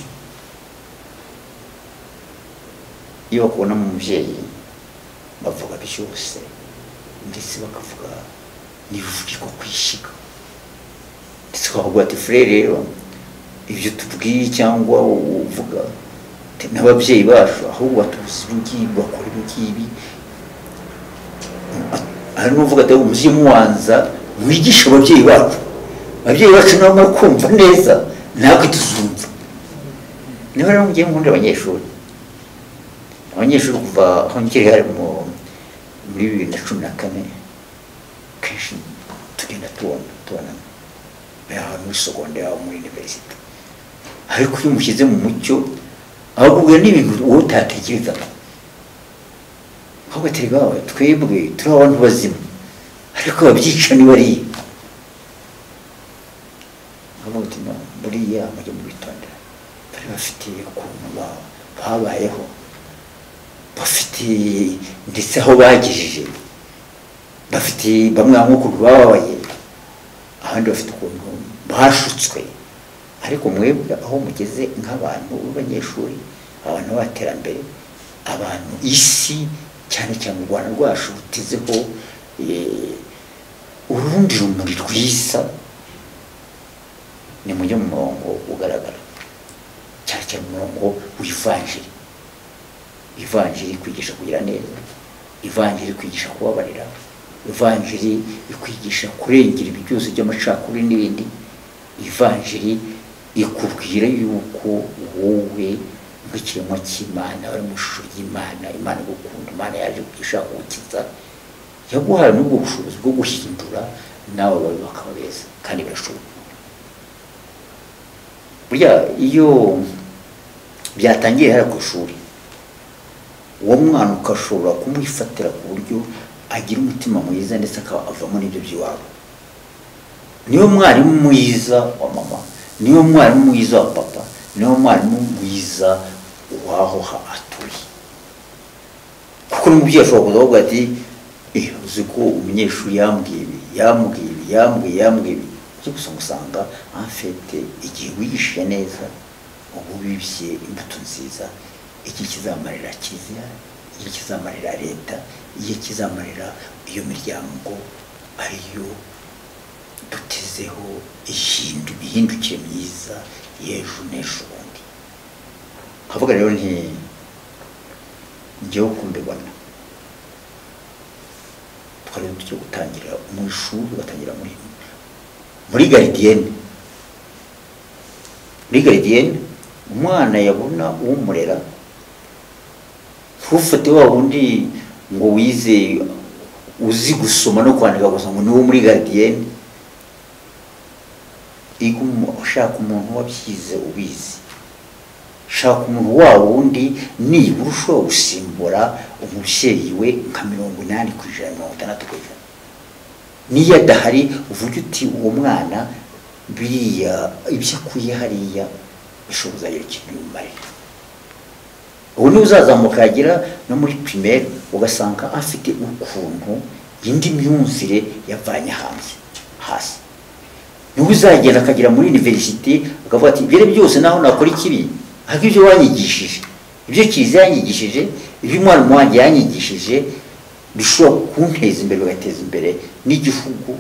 iyo bakubonamo umubyeyi bavuga byose ndetse bakavuga n'ibivugirwa ku ishyiga ndetse bakavuga ati furere rero ibyo tubwiye cyangwa uvuga te- n'ababyeyi bacu ahubwo batubuza ibi ngibi bakora ibi ngibi hari n'uvuga ati umubyeyi mubanza mwigishe ababyeyi bacu ababyeyi bacu nabo mwe kumva neza natwe tuzumva niba rero mugiye mukundira abanyeshuri abanyeshuri kuva aho nkiri hari mu- muri bibiri na cumi na kane kenshi tugenda tubona tubonana yaba muri sogonderi yaba muri iniverisite ariko iyo umushyize mu mucyo abakubwira n'ibintu wowe utatekerezaga ahubwo atari bawe twebwe turi abantu bazima ariko ababyica ni bariya nkavuga uti no buriya mujye mubitondera bari bafite ukuntu ba- babayeho bafite ndetse aho bagejeje bafite bamwe bamwe ukuntu bababaye abandi bafite ukuntu bashutswe ariko mwebwe aho mugeze nk'abantu b'abanyeshuri abantu b'abaterambere abantu isi cyane cyane u rwanda rwacu rutezeho eh, urundi rumuri rwiza ni mujye mu murongo ugaragara cyane cyane umurongo w'ivanjiri ivanjiri ikwigisha kugira neza ivanjiri ikwigisha kubabarira ivanjiri ikwigisha kurengera ibi byose by'amacakubiri n'ibindi ivanjiri ikubwira yuko wowe nk'ikiremwa cy'imana uri mu ishusho ry'imana imana igukunda imana yaje ishaka gukiza yaguhaye n'ubwo bushobozi bwo guhindura nawe bawe bakaba beza kandi birashoboka burya iyo byatangiye hariya ku ishuri uwo mwana ukashobora kumwifatira ku buryo agira umutima mwiza ndetse akaba avamo n'ibyo by'iwabo niwe mwarimu mwiza wa mama niwe mwarimu mwiza wa papa niwe mwarimu mwiza w'aho ha- atuye kuko n'umubyeyi ashobora kuza avuga ati "Eh, uzi ko umunyeshuri yambwiye ibi yambwiye ibi yambwiye yambwiye ibi uzi gusa usanga afite igihe wigishije neza uba ubibye imbuto nziza iki kizamarira kiliziya igihe kizamarira leta igihe kizamarira iyo miryango ariyo dutezeho ihindu- ihindukire myiza y'ejo n'ejo bundi havuga rero nti njyewe uko mbibona twari uburyo gutangira mu ishuri ugatangira muri muri garidiyene muri garidiyene umwana yabona umurera ntufate wa wundi ngo wize uzi gusoma no kwandika gusa ngo ni wo muri garidiyene Ego umu- ushaka umuntu wabyize ubizi shaka umuntu wa wundi nibura ushobora gusimbura umubyeyi we nka mirongo inani ku ijana mirongo itandatu ku ijana niyo adahari uvuge uti uwo mwana biriya ibyo akuye hariya bishobora kuzagira ikintu bimumarira ubu niwe uzazamuka yagera no muri pirimeri ugasanga afite ukuntu indi myumvire yavanye hanze hasi niwe uzagenda akagera muri iniverisite akavuga ati ibyo ari byose naho nakora ikibi ariko ibyo wanyigishije ibyo kiza yanyigishije ibyo umwarimu wanjye yanyigishije bishobora kunteza imbere bigateza imbere n'igihugu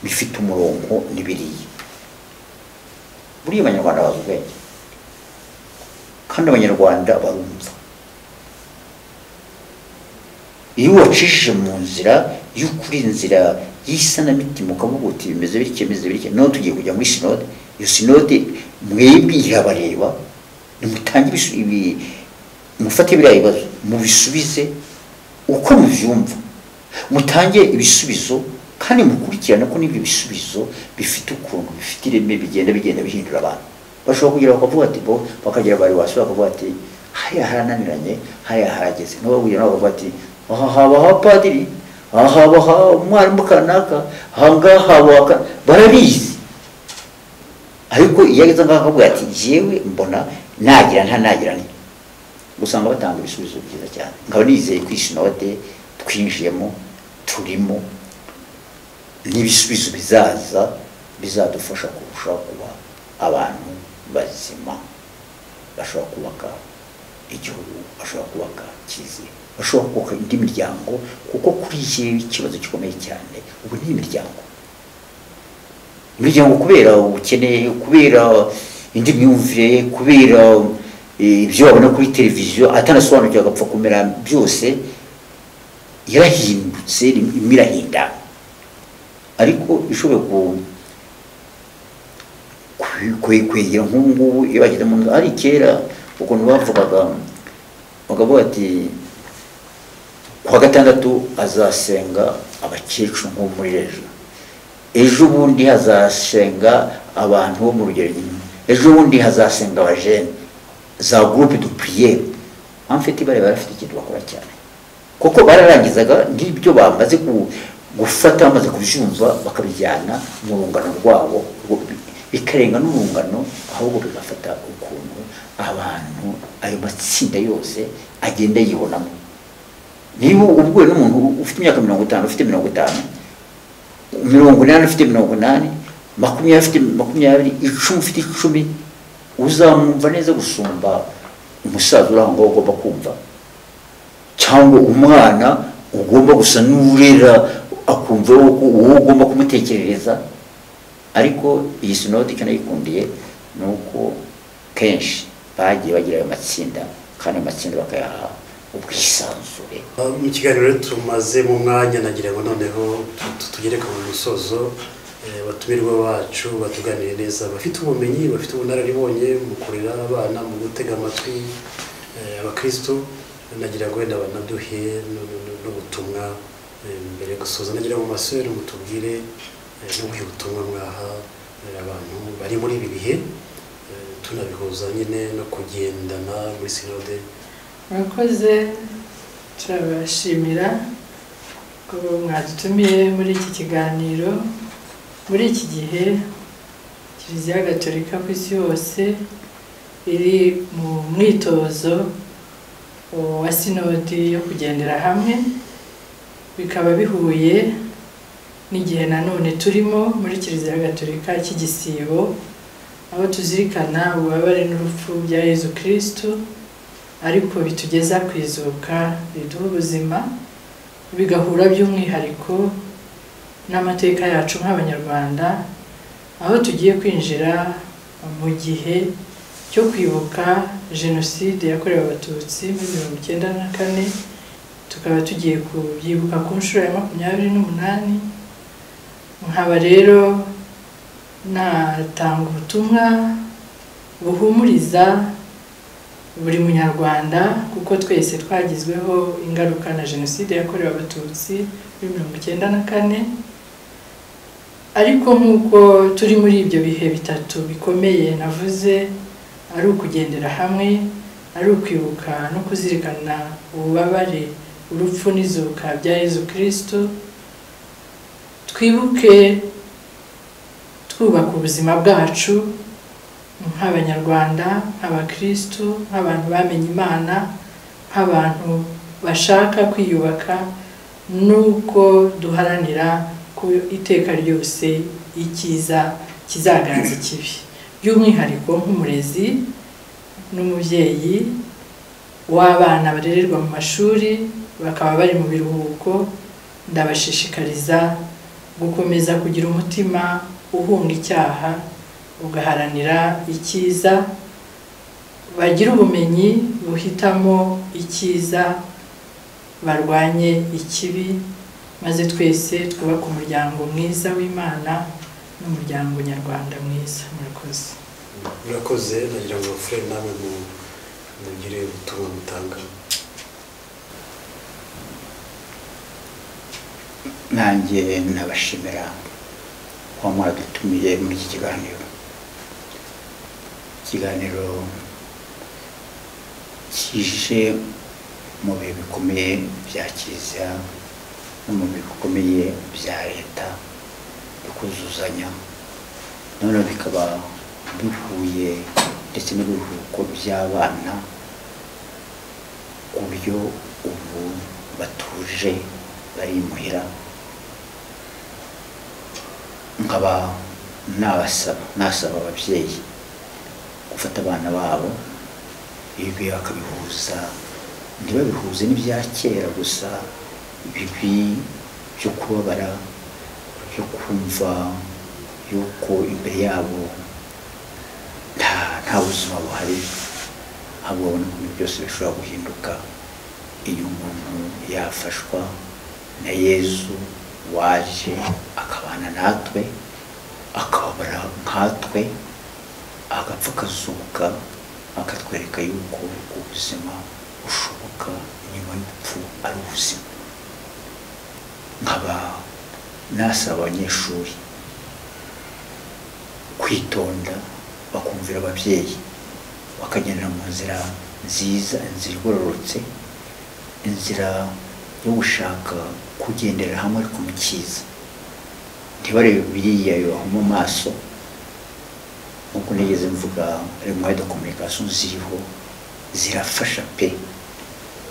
bifite umurongo n'ibiriya buriya abanyarwanda bazi ubwenge kandi abanyarwanda barumva iyo wacishije mu nzira y'ukuri inzira y'isanamitima ukavuga uti bimeze bityo bimeze bityo noneho tugiye kujya muri sinode iyo sinode mwebwe irabareba nimutange ibisu- ibi- mufate biriya bibazo mubisubize uko mubyumva mutange ibisubizo kandi mukurikirane ko n'ibyo bisubizo bifite ukuntu bifite ireme bigenda bigenda bihindura abantu bashobora kugira bakavuga ati bo bakagira bari wasura bakavuga ati hariya harananiranye hariya harageze nabo bahuye nabo bakavuga ati aha haba ha padiri aha haba ha umwarimu kanaka aha ngaha haba ha ka-" barabizi ariko iyo ageze ngaho akavuga ati jewe mbona nagira nta nagira nti usanga batanga ibisubizo byiza cyane nkaba nizeye ko iyi sinode twinjiyemo turimo n'ibisubizo bizaza bizadufasha kurushaho kuba abantu bazima bashobora kubaka igihugu bashobora kubaka kizima bashobora kubaka indi miryango kuko kuri iki ikibazo gikomeye cyane ubu ni imiryango imiryango kubera ubukene kubera indi myumvire kubera eh, ibyo wabona kuri televiziyo atanasobanukiwe agapfa kumera byose yarahindutse imwe irahinda ariko ishoboye ku- kwe- kwe- kwegera nk'ubu ngubu iyo bageze mu nzu ari kera ukuntu bavugaga bakavuga ati kuwa gatandatu azasenga abakecuru nko muri ejo ejo bundi hazasenga abantu bo mu rugero nyine ejo bundi hazasenga abajene za gurupe du puriyeri amfite ibara barafite ikintu bakora cyane kuko bararangizaga ngibyo bamaze ku- gufata bamaze kubyumva bakabijyana mu rungano rwabo rwo- bikarenga n'urungano ahubwo bigafata ukuntu abantu ayo matsinda yose agenda yibonamo niba ubwo n'umuntu ufite imyaka mirongo itanu ufite mirongo itanu mirongo inani ufite mirongo inani makumyabiri ufite makumyabiri icumi ufite icumi uzamwumva neza gusumba umusaza uri aho ngaho ugomba kumva cyangwa umwana ugomba gusa n'urera akumva wowe wowe ugomba kumutekerereza ariko iyi sinode icyo nayikundiye ni uko kenshi bagiye bagira ayo matsinda kandi ayo matsinda bakayaha ubwisanzure mu kiganiro rero tumaze mu mwanya nagira ngo noneho tu- tugere ku musozo eh, abatumirwa bacu batuganire neza bafite ubumenyi bafite ubunararibonye mu kurera abana mu gutega amatwi eh, abakristo nagira ngo wenda banaduhe n- n- n'ubutumwa eh, mbere yo gusoza nagira ngo masore mutubwire eh, n'ubuhe butumwa mwaha eh, abantu bari muri ibi bihe eh, tunabihuza nyine no kugendana muri sinode murakoze turabashimira ko mwadutumiye muri iki kiganiro muri iki gihe kiliziya gatolika ku isi yose iri mu mwitozo wa sinodi yo kugendera hamwe bikaba bihuye n'igihe nanone turimo muri kiliziya gatolika cy'igisibo aho tuzirikana ububabare n'urupfu bya yezu kirisitu ariko bitugeza ku izuka biduha ubuzima bigahura by'umwihariko n'amateka yacu nk'abanyarwanda aho tugiye kwinjira mu gihe cyo kwibuka jenoside yakorewe abatutsi muri mirongo icyenda na kane tukaba tugiye kubyibuka ku nshuro ya makumyabiri n'umunani nkaba rero natanga ubutumwa buhumuriza buri munyarwanda kuko twese twagizweho ingaruka na jenoside yakorewe abatutsi muri mirongo icyenda na kane ariko nk'uko turi muri ibyo bihe bitatu bikomeye navuze ari ukugendera hamwe ari ukwibuka no kuzirikana ububabare urupfu n'izuka bya yezu kirisito twibuke twubaka ubuzima bwacu nk'abanyarwanda nk'abakirisitu nk'abantu bamenye imana nk'abantu bashaka kwiyubaka n'uko duharanira ku iteka ryose icyiza kizaganza ikibi by'umwihariko nk'umurezi n'umubyeyi w'abana barererwa mu mashuri bakaba bari mu biruhuko ndabashishikariza gukomeza kugira umutima uhunga icyaha ugaharanira icyiza bagira ubumenyi buhitamo icyiza barwanye ikibi maze twese twubake umuryango mwiza w'imana n'umuryango nyarwanda mwiza murakoze murakoze nagira ngo furere nawe mugire ubutumwa mutanga nanjye nabashimira kuba mwaradutumiye muri iki kiganiro ikiganiro kije mu bihe bikomeye bya kiliziya no mu bihe bikomeye bya leta bikuzuzanya noneho bikaba bihuye ndetse n'ibiruhuko by'abana ku buryo ubu batuje bari imuhira nkaba nabasaba nasaba ababyeyi gufata abana babo ibi bakabihuza ntibabihuze n'ibya kera gusa bibi byo kubabara byo kumva yuko imbere yabo nta nta buzima buhari ahubwo babona ko ibintu byose bishobora guhinduka iyo umuntu yafashwa na yezu waje akabana natwe akababara nkatwe agapfa akazuka akatwereka yuko ubuzima bushoboka nyuma y'urupfu ari ubuzima nkaba nasaba abanyeshuri kwitonda bakumvira ababyeyi bakagendera mu nzira nziza inzira igororotse inzira yo gushaka kugendera hamwe ariko mu cyiza ntibarebe biriya bibaho mu maso nk'uko nigeze mvuga rimwe de kominikasiyo ziriho zirafasha pe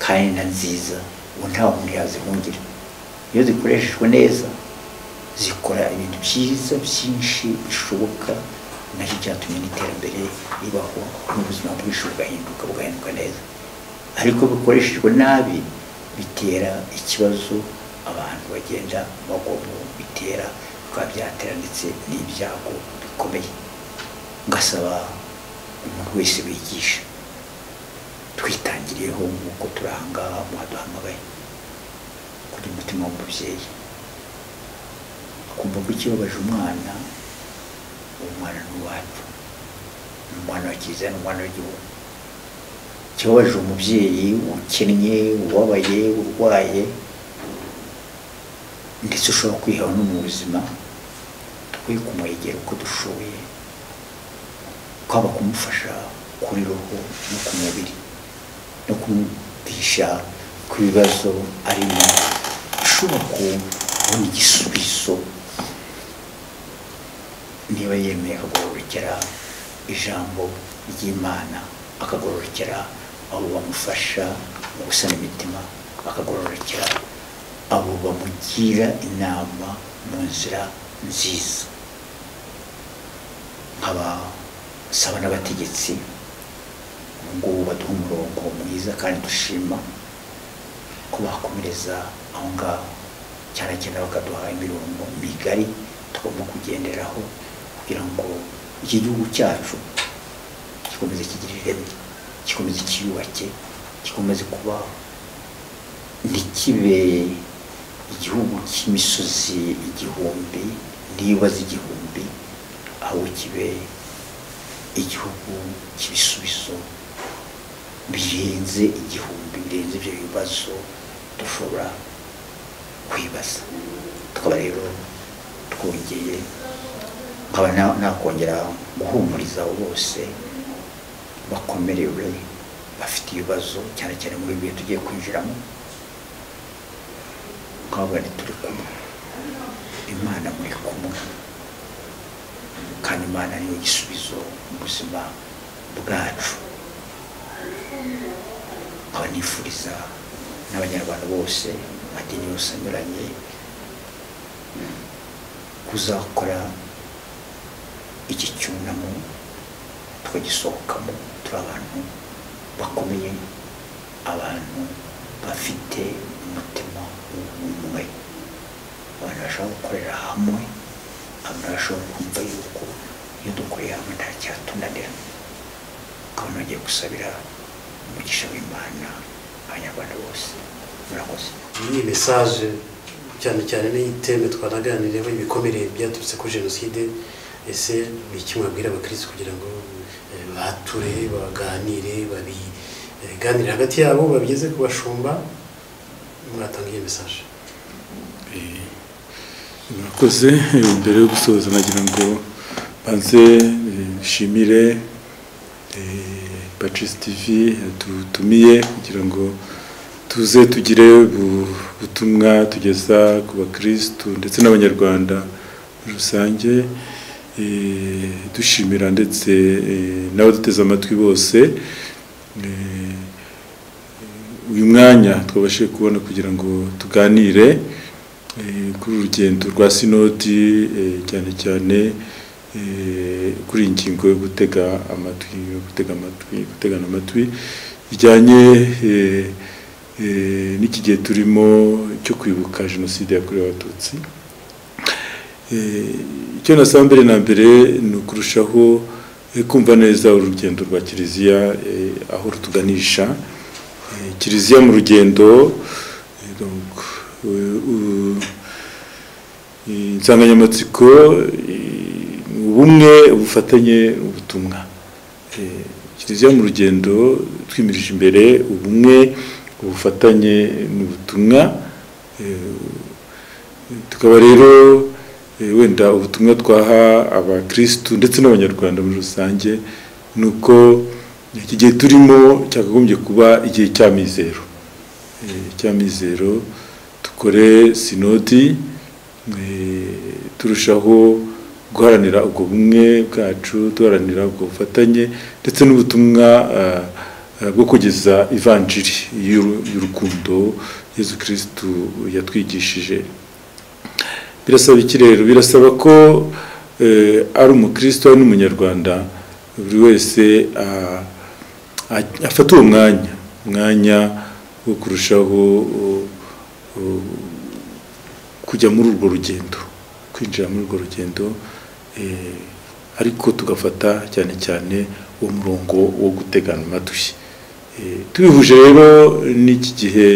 kandi na nziza ubu nta muntu yazihungira iyo zikoreshejwe neza zikora ibintu byiza byinshi bishoboka nacyo cyatumye n'iterambere ribaho n'ubuzima bwinshi bugahinduka bugahinduka neza ariko bikoreshejwe nabi bitera ikibazo abantu bagenda bagomba bitera bikaba byatera ndetse n'ibyago bikomeye ngasaba umuntu wese wigisha twitangiriyeho nk'uko turi aha ngaha mwaduhamagaye kuri umutima w'umubyeyi akumva ko ikibabaje umwana uwo mwana ni uwacu ni umwana wa kiliziya ni umwana w'igihugu ikibabaje umubyeyi ukennye ubabaye urwaye ndetse ushobora kwiheba no mu buzima twe kumwegera uko dushoboye kwaba kumufasha kuri roho no ku mubiri no kumwigisha ku bibazo arimo ashobora kubona igisubizo niba yemeye akagororokera ijambo ry'imana akagororokera abo bamufasha mu gusana imitima akagororokera abo bamugira inama mu nzira nziza nkaba saba n'abategetsi ubu ngubu baduha umurongo mwiza kandi dushima ko bakomereza aho ngaho cyane cyane bakaduha imirongo migari tugomba kugenderaho kugira ngo iki gihugu cyacu gikomeze kigire ireme gikomeze kiyubake gikomeze kuba ntikibe igihugu cy'imisozi igihumbi n'ibibazo igihumbi aho kibe igihugu cy'ibisubizo birenze igihumbi birenze ibyo bibazo dushobora kwibaza tukaba rero twongeye nkaba na- nakongera guhumuriza abo bose bakomerewe bafite ibibazo cyane cyane muri bihe tugiye kwinjiramo nkababwira nti turi kumwe imana muri kumwe kandi imana niyo gisubizo mu buzima bwacu nkaba nifuriza n'abanyarwanda bose amadini yose anyuranye kuzakora iki cyunamo tukagisohokamo turi abantu bakomeye abantu bafite umutima umwe abantu bashobora gukorera hamwe abantu bashobora kumva yuko iyo dukoreye hamwe nta cyatunanira ukabona bagiye gusabira umugisha w'imana abanyarwanda bose murakoze iyi mesaje cyane cyane n'iteme twanaganiriyeho ibikomere byaturutse kuri jenoside ese ni iki mwabwira abakirisitu kugira ngo eh, bature baganire babiganire hagati yabo babigeze ku bashumba mwatanga iyi mesaje murakoze eh, mbere yo gusoza nagira ngo banze eh, nshimire pacis tv yadutumiye kugira ngo tuze tugire ubu butumwa tugeza ku bakirisitu ndetse n'abanyarwanda muri rusange Eh, dushimira ndetse eh, n'abaduteze amatwi bose Eh, uyu mwanya twabashije kubona kugira ngo tuganire eh, kuri uru rugendo rwa sinodi eh, cyane cyane eh, kuri iyi ngingo yo gutega amatwi yo gutega amatwi gutegana amatwi bijyanye eh, eh, n'iki gihe turimo cyo kwibuka jenoside yakorewe abatutsi Eh, icyo nasaba mbere na mbere ni ukurushaho eh, kumva neza urugendo rwa kiliziya eh, aho rutuganisha Eh, kiliziya mu rugendo eh, donc, eh, u- eh, insanganyamatsiko eh, ni ubumwe ubufatanye ubutumwa Eh, kiliziya mu rugendo twimirije imbere ubumwe ubufatanye n'ubutumwa Eh, tukaba rero eh, wenda ubutumwa twaha abakirisitu ndetse n'abanyarwanda muri rusange ni uko iki gihe turimo cyakagombye kuba igihe cy'amizero Eh, cy'amizero dukore sinodi eh, turushaho guharanira ubwo bumwe bwacu duharanira ubwo bufatanye ndetse n'ubutumwa ah, ah, bwo kugeza ivanjiri y'uru- y'urukundo yezu kirisitu yatwigishije birasaba iki rero birasaba ko eh, ari umukristo ari n'umunyarwanda buri wese ah, a- afata uwo mwanya umwanya wo kurushaho oh, oh, kujya muri urwo rugendo kwinjira muri urwo rugendo eh, ariko tugafata cyane cyane uwo murongo wo gutegana amatwi Eh, tubihuje rero n'iki gihe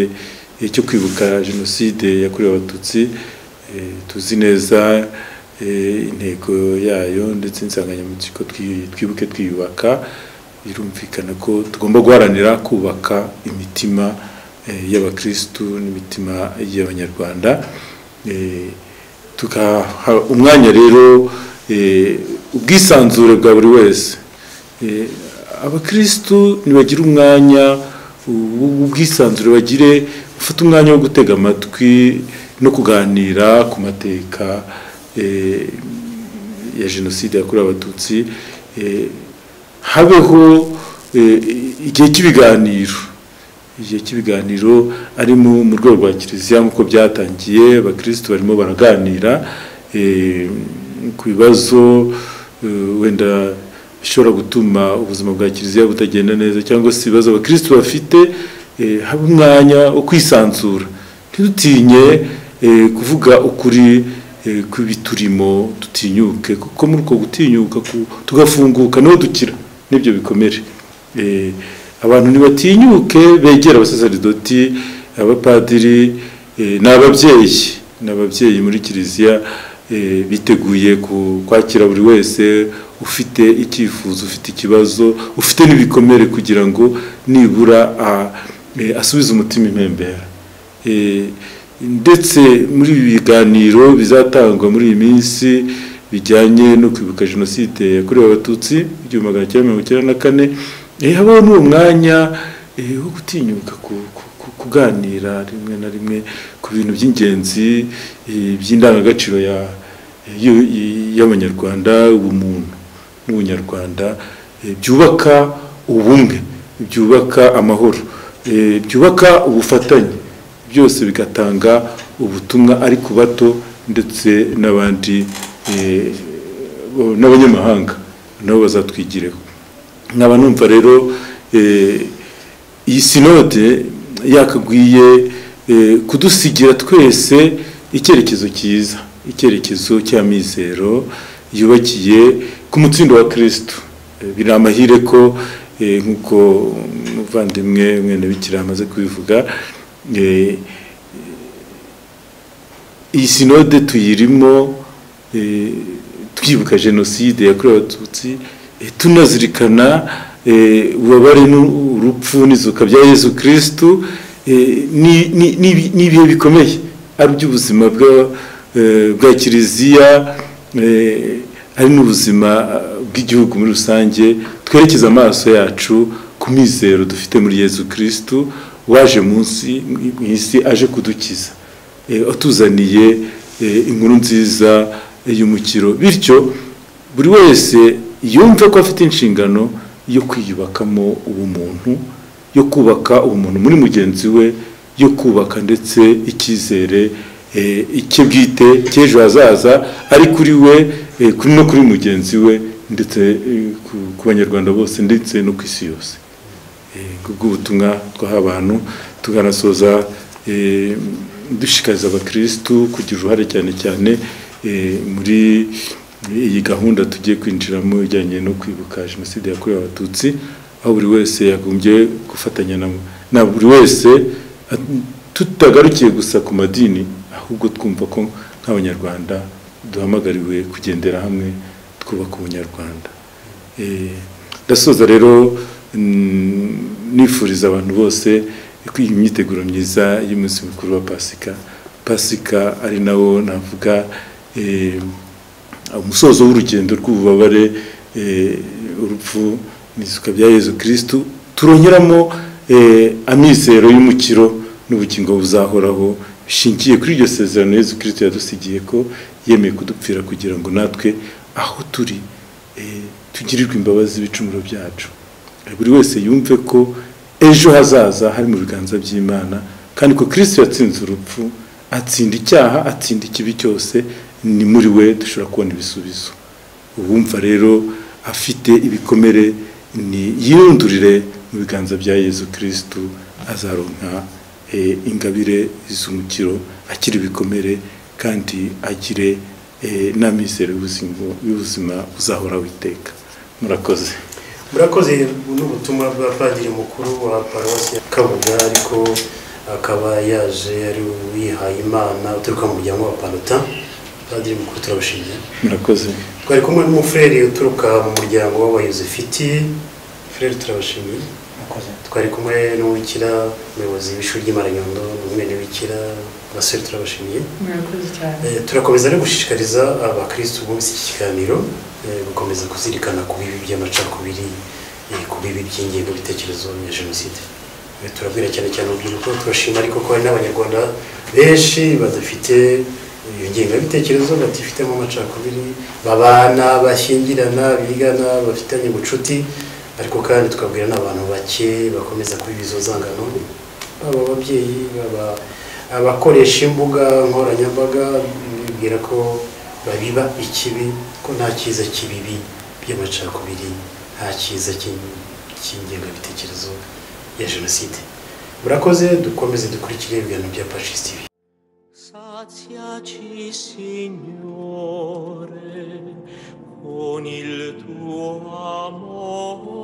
eh, cyo kwibuka jenoside yakorewe abatutsi eh, tuzi neza eh, intego yayo ndetse insanganyamatsiko twi- twibuke twiyubaka birumvikana ko tugomba guharanira kubaka imitima eh, y'abakirisitu n'imitima y'abanyarwanda Eh, tugaha umwanya rero eh, ubwisanzure bwa buri wese Eh, abakirisitu ntibagira umwanya ubwisanzure bagire ufite umwanya wo gutega amatwi no kuganira ku mateka eh, ya jenoside yakorewe abatutsi eh, habeho eh, igihe cy'ibiganiro igihe cy'ibiganiro arimo mu rwego rwa kiliziya nk'uko byatangiye abakirisitu barimo baraganira eh, ku bibazo eh, wenda ishobora gutuma ubuzima bwa kiliziya butagenda neza cyangwa se ibibazo abakirisitu bafite eh, habe umwanya wo kwisanzura ntidutinye eh, kuvuga ukuri eh, kw'ibiturimo dutinyuke kuko muri uko gutinyuka ku- tugafunguka niho dukira n'ibyo bikomere Eh, abantu ntibatinyuke begera abasaseridoti abapadiri eh, n'ababyeyi n'ababyeyi muri kiliziya eh, biteguye ku- kwakira buri wese ufite icyifuzo ufite ikibazo ufite n'ibikomere kugira ngo nibura a- eh, asubize umutima impembera Eh, ndetse muri ibi biganiro bizatangwa muri iyi minsi bijyanye no kwibuka jenoside yakorewe abatutsi igihumbi magana cyenda mirongo icyenda na kane eh, habaho n'uwo mwanya eh, wo gutinyuka ku- ku- ku- kuganira rimwe na rimwe ku bintu by'ingenzi eh, by'indangagaciro ya y'u- y'abanyarwanda ubumuntu n'ubunyarwanda eh, byubaka ubumwe byubaka amahoro eh, byubaka ubufatanye byose bigatanga ubutumwa ari ku bato ndetse n'abandi eh, bo- n'abanyamahanga nabo bazatwigireho nkaba numva rero eh, iyi sinode yakagwiye eh, kudusigira twese icyerekezo cyiza icyerekezo cy'amizero yubakiye ku mutsindo wa kirisitu Eh, biri amahire ko eh, nk'uko umuvandimwe mwene bikira amaze kubivuga eh, iyi sinode tuyirimo eh, twibuka jenoside yakorewe abatutsi eh, tunazirikana eh, ububabare n'urupfu n'izuka bya yezu kirisitu eh, ni- ni- ni- ni ibihe bikomeye ari iby'ubuzima bwa- eh, bwa kiliziya eh, ari n'ubuzima eh, bw'igihugu muri rusange twerekeza amaso yacu ku mizero dufite muri yezu kirisitu waje munsi mu isi aje kudukiza eh, atuzaniye eh, inkuru nziza eh, y'umukiro bityo buri wese yumve ko afite inshingano yo kwiyubakamo ubumuntu yo kubaka ubumuntu muri mugenzi we yo kubaka ndetse icyizere eh, icye bwite cy'ejo hazaza ari kuri we eh, kuri no kuri mugenzi we ndetse eh, ku- ku banyarwanda bose ndetse no ku isi yose Eh, kubw'ubutumwa twaha abantu tukanasoza eh, dushishikariza abakirisitu kugira uruhare cyane cyane eh, muri iyi gahunda tugiye kwinjiramo ijyanye no kwibuka jenoside yakorewe abatutsi aho buri wese yagombye gufatanya na na buri wese at- tutagarukiye gusa ku madini ahubwo twumva ko nk'abanyarwanda duhamagariwe kugendera hamwe twubaka ubunyarwanda Eh, ndasoza rero mm, nifuriza abantu bose kwiga imyiteguro myiza y'umunsi mukuru wa pasika pasika ari nawo navuga eh, umusozo w'urugendo rw'ububabare eh, urupfu n'izuka bya yezu kirisitu turongeramo eh, amizero y'umukiro n'ubugingo buzahoraho bishingiye kuri iryo sezerano yezu kirisitu yadusigiye ko yemeye kudupfira kugira ngo natwe aho turi eh, tugirirwe imbabazi ibicumuro byacu Eh, buri wese yumve ko ejo hazaza hari mu biganza by'imana kandi ko kristo yatsinze urupfu atsinda icyaha atsinda ikibi cyose ni muri we dushobora kubona ibisubizo uwumva rero afite ibikomere ni yirundurire mu biganza bya yezu kirisitu azaronka eh, ingabire z'umukiro akiri ibikomere kandi agire eh, n'amizero y'ubuzima- y'ubuzima uzahoraho iteka murakoze murakoze n'ubutumwa bwa padiri mukuru wa paruwasi ya kabuga ariko akaba yaje ari uwihaye imana uturuka mu muryango wa paruta padiri mukuru turabushimiye murakoze twari kumwe n'umufureri uturuka mu muryango w'abayozefiti fureri turabashimiye Murakoze. twari kumwe n'uwikira umuyobozi w'ishuri ry'Imaranyondo umwe n'uwikira basore turabashimiye murakoze cyane Eh, turakomeza no gushishikariza abakirisitu bumvise iki kiganiro eh, gukomeza kuzirikana ku bibi by'amacakubiri eh, ku bibi by'ingengabitekerezo ya jenoside Eh, turabwira cyane cyane urubyiruko turashima ariko ko hari n'abanyarwanda benshi badafite iyo ngengabitekerezo batifitemo amacakubiri babana bashyingirana bigana bafitanye ubucuti ariko kandi tukabwira n'abantu bake bakomeza kubiba izo zangano baba ababyeyi baba abakoresha imbuga nkoranyambaga bibwira ko babiba ikibi ko nta cyiza kibibi by'amacakubiri nta cyiza cy'ingengabitekerezo ya jenoside murakoze dukomeze dukurikire ibiganiro bya pacis tv Saziaci, Signore, con il tuo amore.